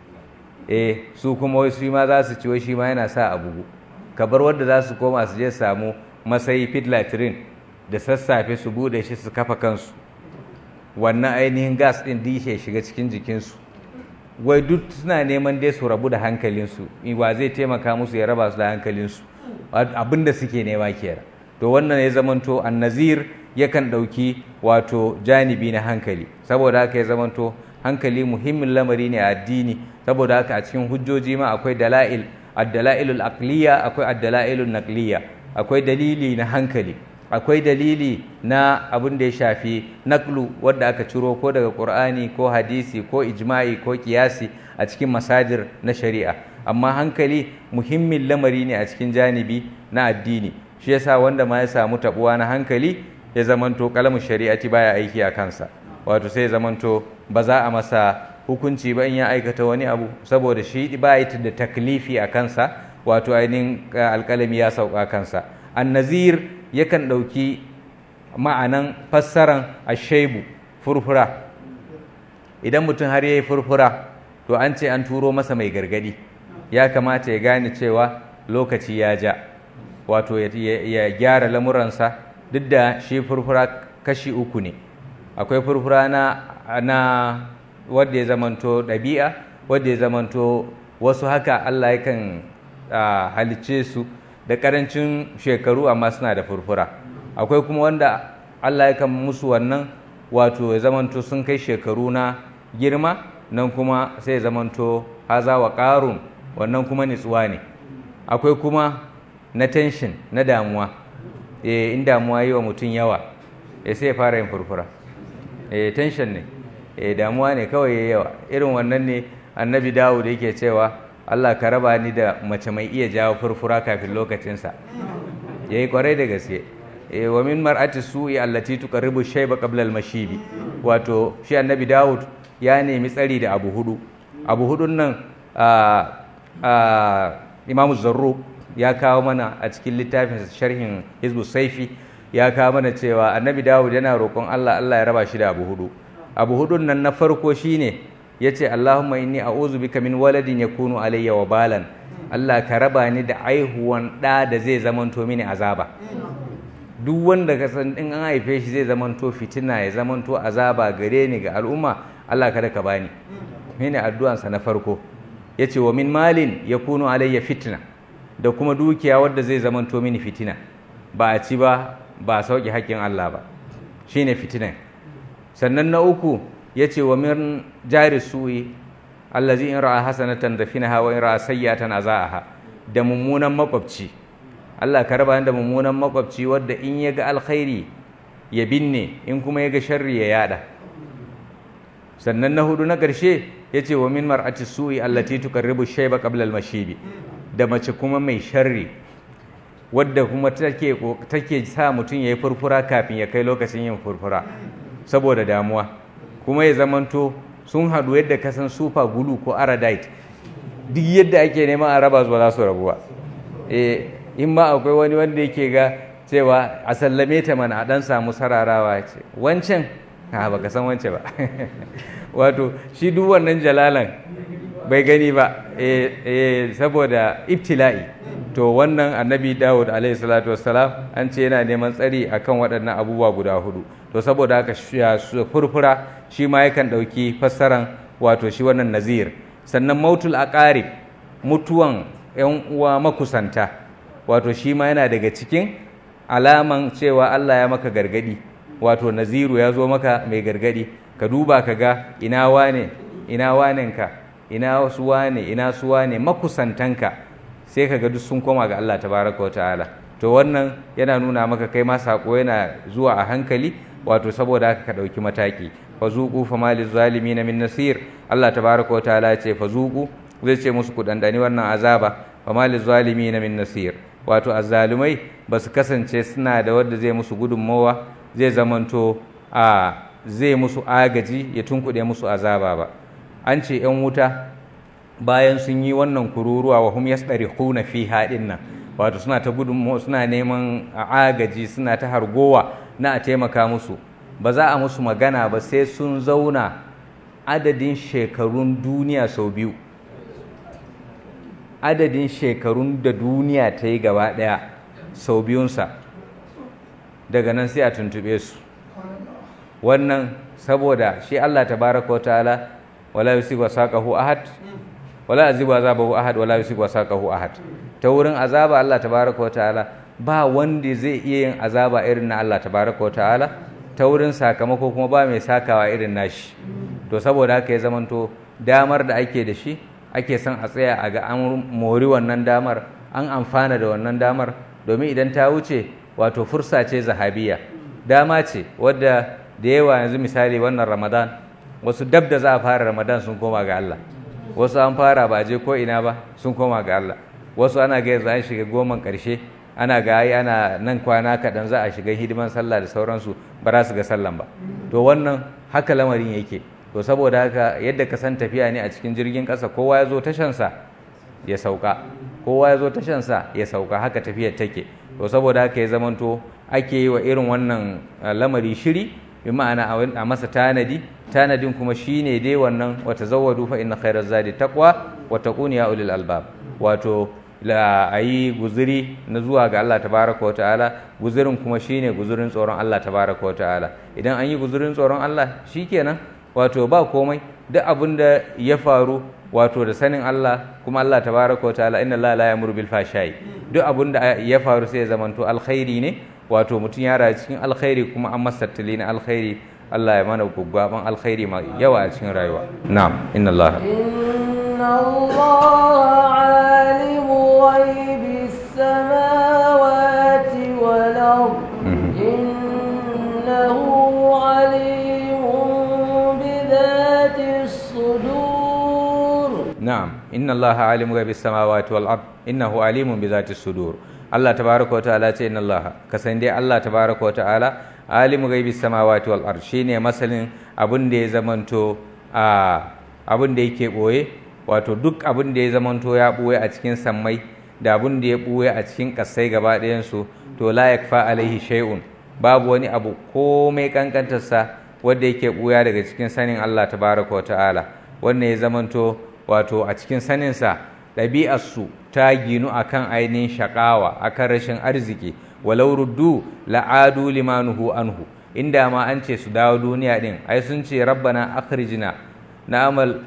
eh su kuma wai su ma za su ci wai shi ma yana sa a bugu ka bar wadda za su koma su je samu masayi pit latrine da sassafe su bude shi su kafa kansu wannan ainihin gas din dishe shiga cikin jikinsu wai duk suna neman dai su rabu da hankalinsu wa zai taimaka musu ya raba su da hankalinsu abin da suke nema kenan to wannan ya zamanto annazir yakan ɗauki wato janibi na hankali saboda haka ya zamanto hankali muhimmin lamari ne a addini saboda haka a cikin hujjoji ma akwai dala'il ad-dala'ilul aqliya akwai ad-dala'ilun naqliya akwai dalili na hankali akwai dalili na abin da ya shafi naklu wadda aka ciro ko daga qur'ani ko hadisi ko ijma'i ko kiyasi a cikin masajir na shari'a amma hankali muhimmin lamari ne a cikin janibi na addini shi yasa wanda ma ya samu tabuwa na hankali ya zamanto kalamin shari'ati baya aiki a kansa wato sai ya zamanto ba za a masa hukunci ba in ya aikata wani abu saboda shi ba yi da taklifi a kansa wato ainihin alkalami ya sauka kansa annazir yakan ɗauki ma'anan fassaran ashaibu furfura idan mutum har ya yi furfura to an ce an turo masa mai gargadi ya kamata ya gane cewa lokaci ya ja wato ya gyara lamuransa duk da shi furfura kashi uku ne akwai furfura na, na wadda ya zamanto ɗabi'a wadda ya zamanto wasu haka Allah yakan halicce su da ƙarancin shekaru amma suna da furfura akwai kuma wanda Allah yakan musu wannan wato ya zamanto sun kai shekaru na girma nan kuma sai ya zamanto haza wa ƙarun wannan kuma nitsuwa ne akwai kuma na tension na damuwa e, in damuwa yi wa mutum yawa e, sai ya fara yin furfura e, tension ne e, damuwa ne kawai ya yawa irin wannan ne annabi dawud yake cewa allah ka raba ni da mace mai iya jawo furfura kafin lokacinsa ya yi kwarai da gaske e, wa min mar'ati su'i allati tuqarribu shayba qabla al-mashibi wato shi annabi dawud ya nemi tsari da abu hudu abu hudun nan imamu zarruq ya kawo mana a cikin littafin sharhin hizbu saifi ya kawo mana cewa annabi dawud yana roƙon allah allah ya raba shi da abu hudu abu hudun nan na farko shine ya ce allahumma inni a'udhu bika min waladin yakunu alayya wa balan allah ka raba ni da aihuwan ɗa da zai zamanto mini azaba duk wanda ka san in an haife shi zai zamanto fitina ya zamanto azaba gare ni ga al'umma allah kada ka bani mene addu'ansa na farko ya ce wa min malin yakunu alayya fitna da kuma dukiya wadda zai zamanto mini fitina ba a ci ba ba a sauƙi haƙƙin Allah ba shine fitinan sannan na uku ya ce wa min jari su'i allazi in ra'a hasanatan dafinaha wa in ra'a sayyatan azaaha da mummunan makwabci Allah ka raba da mummunan makwabci wadda in ya ga alkhairi ya binne in kuma ya ga sharri ya yada sannan na hudu na ƙarshe ya ce wa min mar'ati su'i allati tuqarribu shayba qabla al-mashibi da mace kuma mai sharri wadda kuma take take sa mutum yayi furfura kafin ya kai lokacin yin furfura saboda damuwa kuma ya zamanto sun haɗu yadda ka san super glue ko aradite duk yadda ake neman a raba su ba za su rabu ba eh in ma akwai wani wanda yake ga cewa a sallame ta mana a dan samu sararawa ce wancan ha baka san wance ba wato shi duk wannan jalalan bai gani ba eh saboda ibtila'i to wannan annabi dawud alaihi salatu wassalam an ce yana neman tsari akan waɗannan abubuwa guda hudu to saboda haka furfura shi ma yakan ɗauki fassaran wato shi wannan nazir sannan mautul aqarib mutuwan yan uwa makusanta wato shi ma yana daga cikin alaman cewa Allah ya maka gargadi wato naziru ya zo maka mai gargadi ka duba ka ga ina wane ina wanenka ina su wane ina su wane makusantanka sai ka ga duk sun koma ga Allah tabaraka wa ta'ala to wannan yana nuna maka kai ma sako yana zuwa a hankali wato saboda haka ka ɗauki mataki fa zuqu fa mali zalimin min nasir Allah tabaraka wa ta'ala ce fa zuqu zai ce musu ku dandani wannan azaba fa mali zalimin min nasir wato azzalumai ba su kasance suna da wanda zai musu gudunmawa zai zamanto a zai musu agaji ya tunkuɗe musu azaba ba an ce 'yan wuta bayan sun yi wannan kururuwa wa hum yasdarikhuna fi haɗin nan wato suna ta gudunmawa suna neman agaji suna ta hargowa na a taimaka musu ba za a musu magana ba sai sun zauna adadin shekarun duniya sau biyu adadin shekarun da duniya ta yi gaba ɗaya sau biyunsa daga nan sai a tuntube su wannan saboda shi Allah tabaraka wa ta'ala wala yusigu saqahu ahad wala azibu azabahu ahad wala yusigu saqahu ahad ta wurin azaba Allah tabaraka wa ta'ala ba wanda zai iya yin azaba irin na Allah tabaraka wa ta'ala ta wurin sakamako kuma ba mai sakawa irin nashi to saboda haka ya zamanto damar da ake da shi ake son a tsaya a ga an mori wannan damar an amfana da wannan damar domin idan ta wuce wato fursa ce zahabiya dama ce wadda da yawa yanzu misali wannan ramadan wasu dab da za a fara ramadan sun koma ga Allah wasu an fara ba je ko ina ba sun koma ga Allah wasu ana ga yanzu an shiga goman karshe ana ga ai ana nan kwana kaɗan za a shiga hidiman sallah da sauransu ba za su ga sallan ba to wannan haka lamarin yake to saboda haka yadda ka san tafiya ne a cikin jirgin ƙasa kowa ya zo tashansa ya sauka kowa ya zo tashansa ya sauka haka tafiyar take to saboda haka ya zamanto ake yi wa irin wannan lamari shiri bi ma'ana a masa tanadi tanadin kuma shine dai wannan wata zawadu fa inna khairaz zadi taqwa wa taquni ya ulil albab wato la ayi guzuri na zuwa ga Allah tabaraka wa ta'ala guzurin kuma shine guzurin tsoron Allah tabaraka wa ta'ala idan an yi guzurin tsoron Allah shikenan wato ba komai duk abin da ya faru wato da sanin Allah kuma Allah tabaraka wa ta'ala inna Allah la yamuru bil fashai duk abin da ya faru sai ya zamanto alkhairi ne wato mutum ya rayu cikin alkhairi kuma an masa tattali na alkhairi Allah ya mana guggaban alkhairi mai yawa a cikin rayuwa na'am inna Allah
inna Allah alimu ghaibi samawati wal ard innahu alimun bi dhati sudur
na'am inna allaha alimu ghaibi samawati wal ard innahu alimun bi zati sudur Allah tabaraka wa ta'ala ce inna allaha kasan dai Allah tabaraka wa ta'ala alimu ghaibi samawati wal ard shine masalin abin da ya zamanto a abin da yake boye wato duk abin da ya zamanto ya boye a cikin sammai da abin da ya boye a cikin kasai gaba ɗayan su to la yakfa alaihi shay'un babu wani abu komai kankantarsa wanda yake buya daga cikin sanin Allah tabaraka wa ta'ala wannan ya zamanto wato a cikin saninsa ɗabi'arsu ta ginu akan ainihin shakawa akan rashin arziki walau ruddu la'adu limanuhu anhu inda ma an ce su dawo duniya din ai sun ce rabbana akhrijna na'amal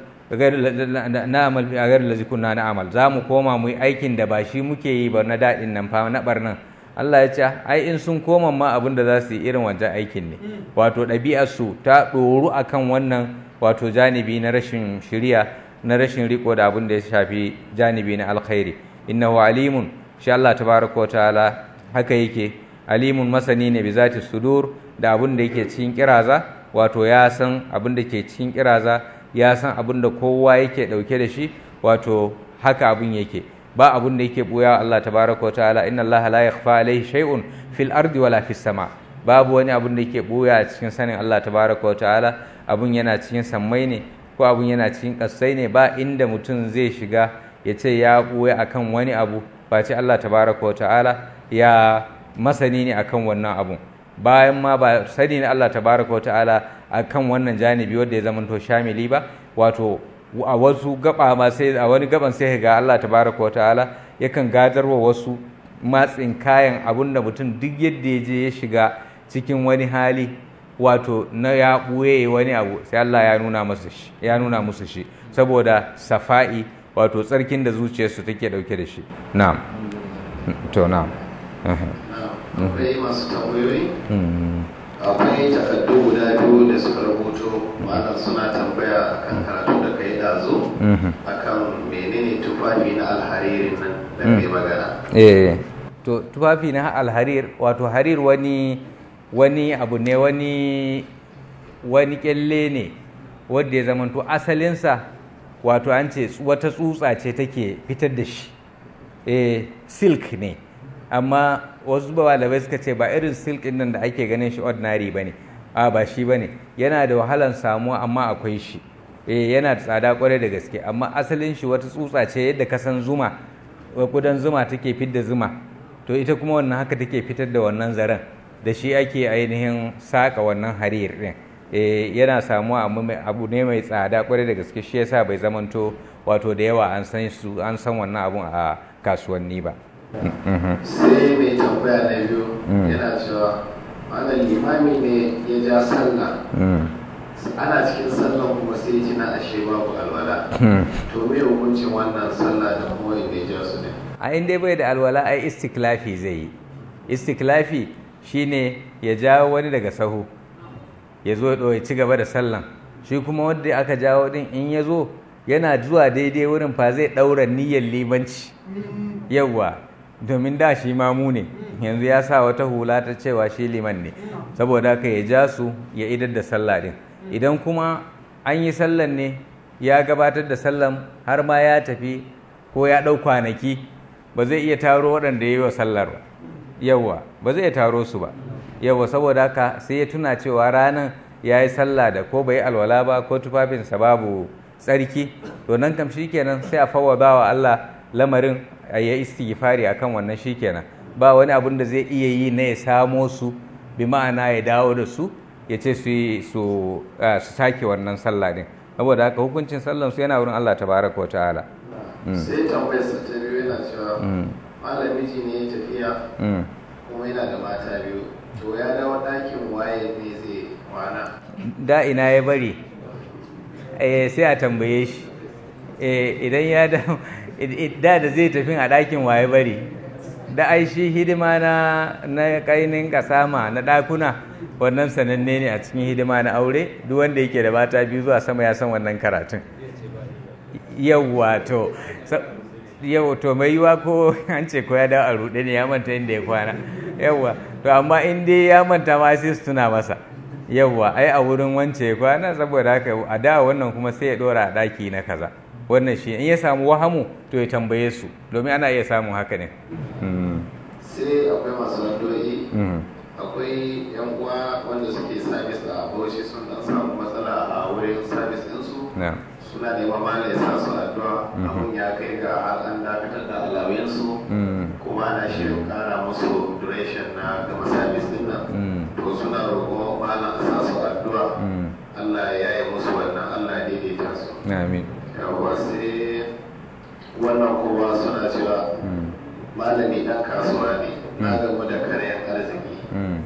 na'amal fi agar lazi kunna na'amal za mu koma mu yi aikin da ba shi muke yi ba na daɗin nan fa na barnan Allah ya ce ai in sun koma ma abin da za su yi irin wancan aikin ne wato ɗabi'arsu ta ɗoru akan wannan wato janibi na rashin shiriya na rashin riko da abin da ya shafi janibi na alkhairi innahu alimun shi Allah tabaraka wa ta'ala haka yake alimun masani ne bi zati sudur da abin da yake cikin kiraza wato ya san abin da ke cikin kiraza ya san abin da kowa yake dauke da shi wato haka abin yake ba abin da yake buya Allah tabaraka wa ta'ala inna Allah la yakhfa alayhi shay'un fil ardi wala fis sama babu wani abin da yake buya a cikin sanin Allah tabaraka wa ta'ala abun yana cikin sammai ne ko abun yana cikin kasai ne ba inda mutum zai shiga ya ce ya buya akan wani abu face Allah tabaraka wa ta'ala ya masani ne akan wannan abun bayan ma ba sani ne Allah tabaraka wa ta'ala akan wannan janibi wanda ya zamanto shamili ba wato a wasu gaba ma sai a wani gaban sai ga Allah tabaraka wa ta'ala yakan gadarwa wasu matsin kayan abun da mutum duk yadda ya je ya shiga cikin wani hali wato na ya ɓuye wani abu sai Allah ya nuna musu shi ya nuna musu shi saboda safa'i wato tsarkin da zuciyarsu take dauke da shi na'am to na'am
akwai masu tambayoyi akwai takardu guda biyu da suka rubuto malam suna tambaya akan karatu da kai dazo akan menene tufafi na alharirin nan da kai magana
eh to tufafi na alharir wato harir wani wani abu ne wani wani kyalle ne wanda ya zamanto asalinsa wato an ce wata tsutsa ce take fitar da shi eh silk ne amma wasu malamai suka ce ba irin silk nan da ake ganin shi ordinary bane a ba shi bane yana da wahalan samuwa amma akwai shi eh yana da tsada kwarai da gaske amma asalin shi wata tsutsa ce yadda ka san zuma kudan zuma take fitar da zuma to ita kuma wannan haka take fitar da wannan zaren da shi ake ainihin saka wannan harir din yana samuwa abu ne mai tsada kwarai da gaske shi yasa bai zamanto wato da yawa an san su an san wannan abun a kasuwanni ba
sai mai tambaya na biyu yana cewa wannan limami ne ya ja sallah ana cikin sallan kuma sai ji na ashe babu alwala to me hukuncin wannan sallah da kuma inda ya ja su ne
a inda bai da alwala ai istiklafi zai yi istiklafi shine ya jawo wani daga sahu ya zo ya ci gaba da sallan shi kuma wanda aka jawo din in ya zo yana zuwa daidai wurin fa zai ɗaura niyyar limanci yawwa domin da shi mamu ne yanzu ya sa wata hula ta cewa shi liman ne saboda haka ya ja su ya idar da sallah din idan kuma an yi sallan ne ya gabatar da sallan har ma ya tafi ko ya ɗau kwanaki ba zai iya taro waɗanda ya yi wa sallar ba yawwa ba zai taro su ba yawwa saboda haka sai ya tuna cewa ranar ya yi sallah da ko bai alwala ba ko tufafinsa babu tsarki to nan kam shikenan sai a fawwada wa Allah lamarin ya istighfari akan wannan shikenan ba wani abun da zai iya yi na ya samo su bi ma'ana ya dawo da su ya ce su su sake wannan sallah din saboda haka hukuncin sallan su yana wurin Allah tabaraka wa ta'ala
sai tambayar sa ta biyu yana cewa malam miji ne ya tafiya kuma yana da mata biyu to ya dawo ɗakin waye ne zai kwana
da ina ya bari eh sai a tambaye shi eh idan ya da da da zai tafi a ɗakin waye bari da ai shi hidima na na kainin kasama na ɗakuna wannan sananne ne a cikin hidima na aure duk wanda yake da mata biyu zuwa sama ya san wannan karatun yawwa to yau to mai yiwa ko an ce ko ya dawo a ruɗe ne ya manta inda ya kwana yawwa to amma in dai ya manta ma sai su tuna masa yawwa ai a wurin wance ya kwana saboda haka a da wannan kuma sai ya ɗora a ɗaki na kaza wannan shi in ya samu wahamu to ya tambaye su domin ana iya samun haka ne
sai akwai masu addu'o'i akwai yan uwa wanda suke sabis a bauchi sun dan samu matsala a wurin sabis ɗinsu suna neman mana ya sa su addu'a abun ya kai ga har an dakatar da alawiyansu kuma ana shirin kara musu duration na gama sabis din nan to suna roƙo malam a sa su addu'a Allah ya yi musu wannan Allah ya daidaita su
amin
yawa sai wannan kowa suna cewa malami dan kasuwa ne na gamu da karyan arziki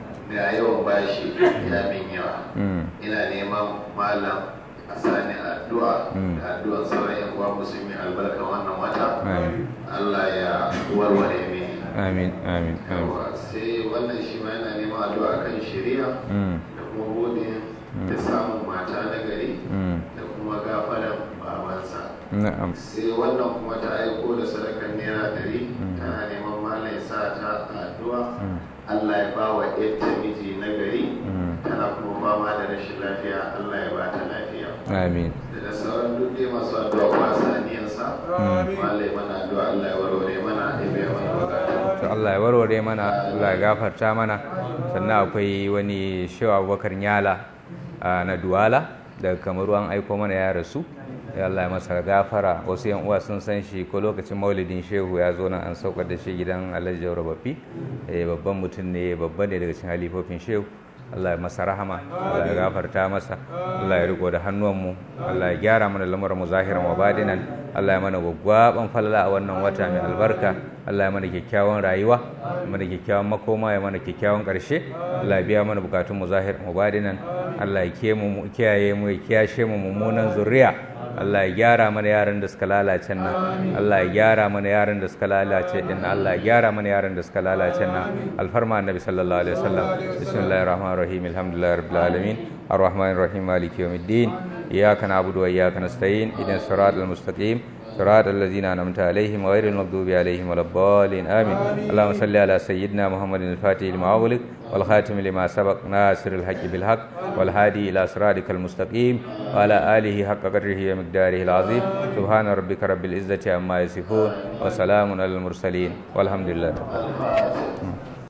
ga yawan bashi ya min yawa ina neman malam a sani addu'a da addu'an sauran yan uwa musulmi albarka wannan wata Allah ya warware mini
amin amin
yawa sai wannan shi ma yana neman addu'a kan shari'a da kuma bude da samun mata na gari da kuma gafaran babansa
na'am
sai wannan kuma ta aiko da sadakar naira ɗari tana neman malam ya sa ta addu'a Allah ya ba wa yadda miji na gari tana kuma fama da rashin lafiya Allah ya ba ta lafiya
amin
da sauran duk dai masu addu'a kuma saniyarsa malam ya mana addu'a Allah ya warware mana ya biya mana bukatu
to Allah ya warware mana Allah ya gafarta mana sannan akwai wani shehu abubakar nyala na duwala daga kamaru an aiko mana ya rasu ya Allah ya masa gafara wasu yan uwa sun san shi ko lokacin maulidin shehu ya zo nan an saukar da shi gidan alhaji jauro babbi babban mutum ne babban ne daga cikin halifofin shehu Allah ya masa rahama Allah ya gafarta masa Allah ya riko da hannuwanmu Allah ya gyara mana lamarin mu zahiran wa badinan Allah ya mana gwaggwaban falala a wannan wata mai albarka Allah ya mana kyakkyawan rayuwa mana kyakkyawan makoma ya mana kyakkyawan ƙarshe Allah ya biya mana bukatun mu zahiran wa badinan Allah ya kiyaye mu ya kiyashe mu mummunan zuriya Allah ya gyara mana yaran da suka lalace nan Allah ya gyara mana yaran da suka lalace din Allah ya gyara mana yaran da suka lalace nan alfarma annabi sallallahu alaihi wasallam bismillahir rahmanir rahim alhamdulillahi rabbil alamin arrahmanir rahim maliki yawmiddin iyyaka na'budu wa iyyaka nasta'in ihdinas siratal mustaqim صراط الذين أنعمت عليهم غير المغضوب عليهم ولا الضالين آمين اللهم صل على سيدنا محمد الفاتح لما أغلق والخاتم لما سبق ناصر الحق بالحق والهادي إلى صراطك المستقيم وعلى آله حق قدره ومقداره العظيم سبحان ربك رب العزة عما يصفون وسلام على المرسلين والحمد لله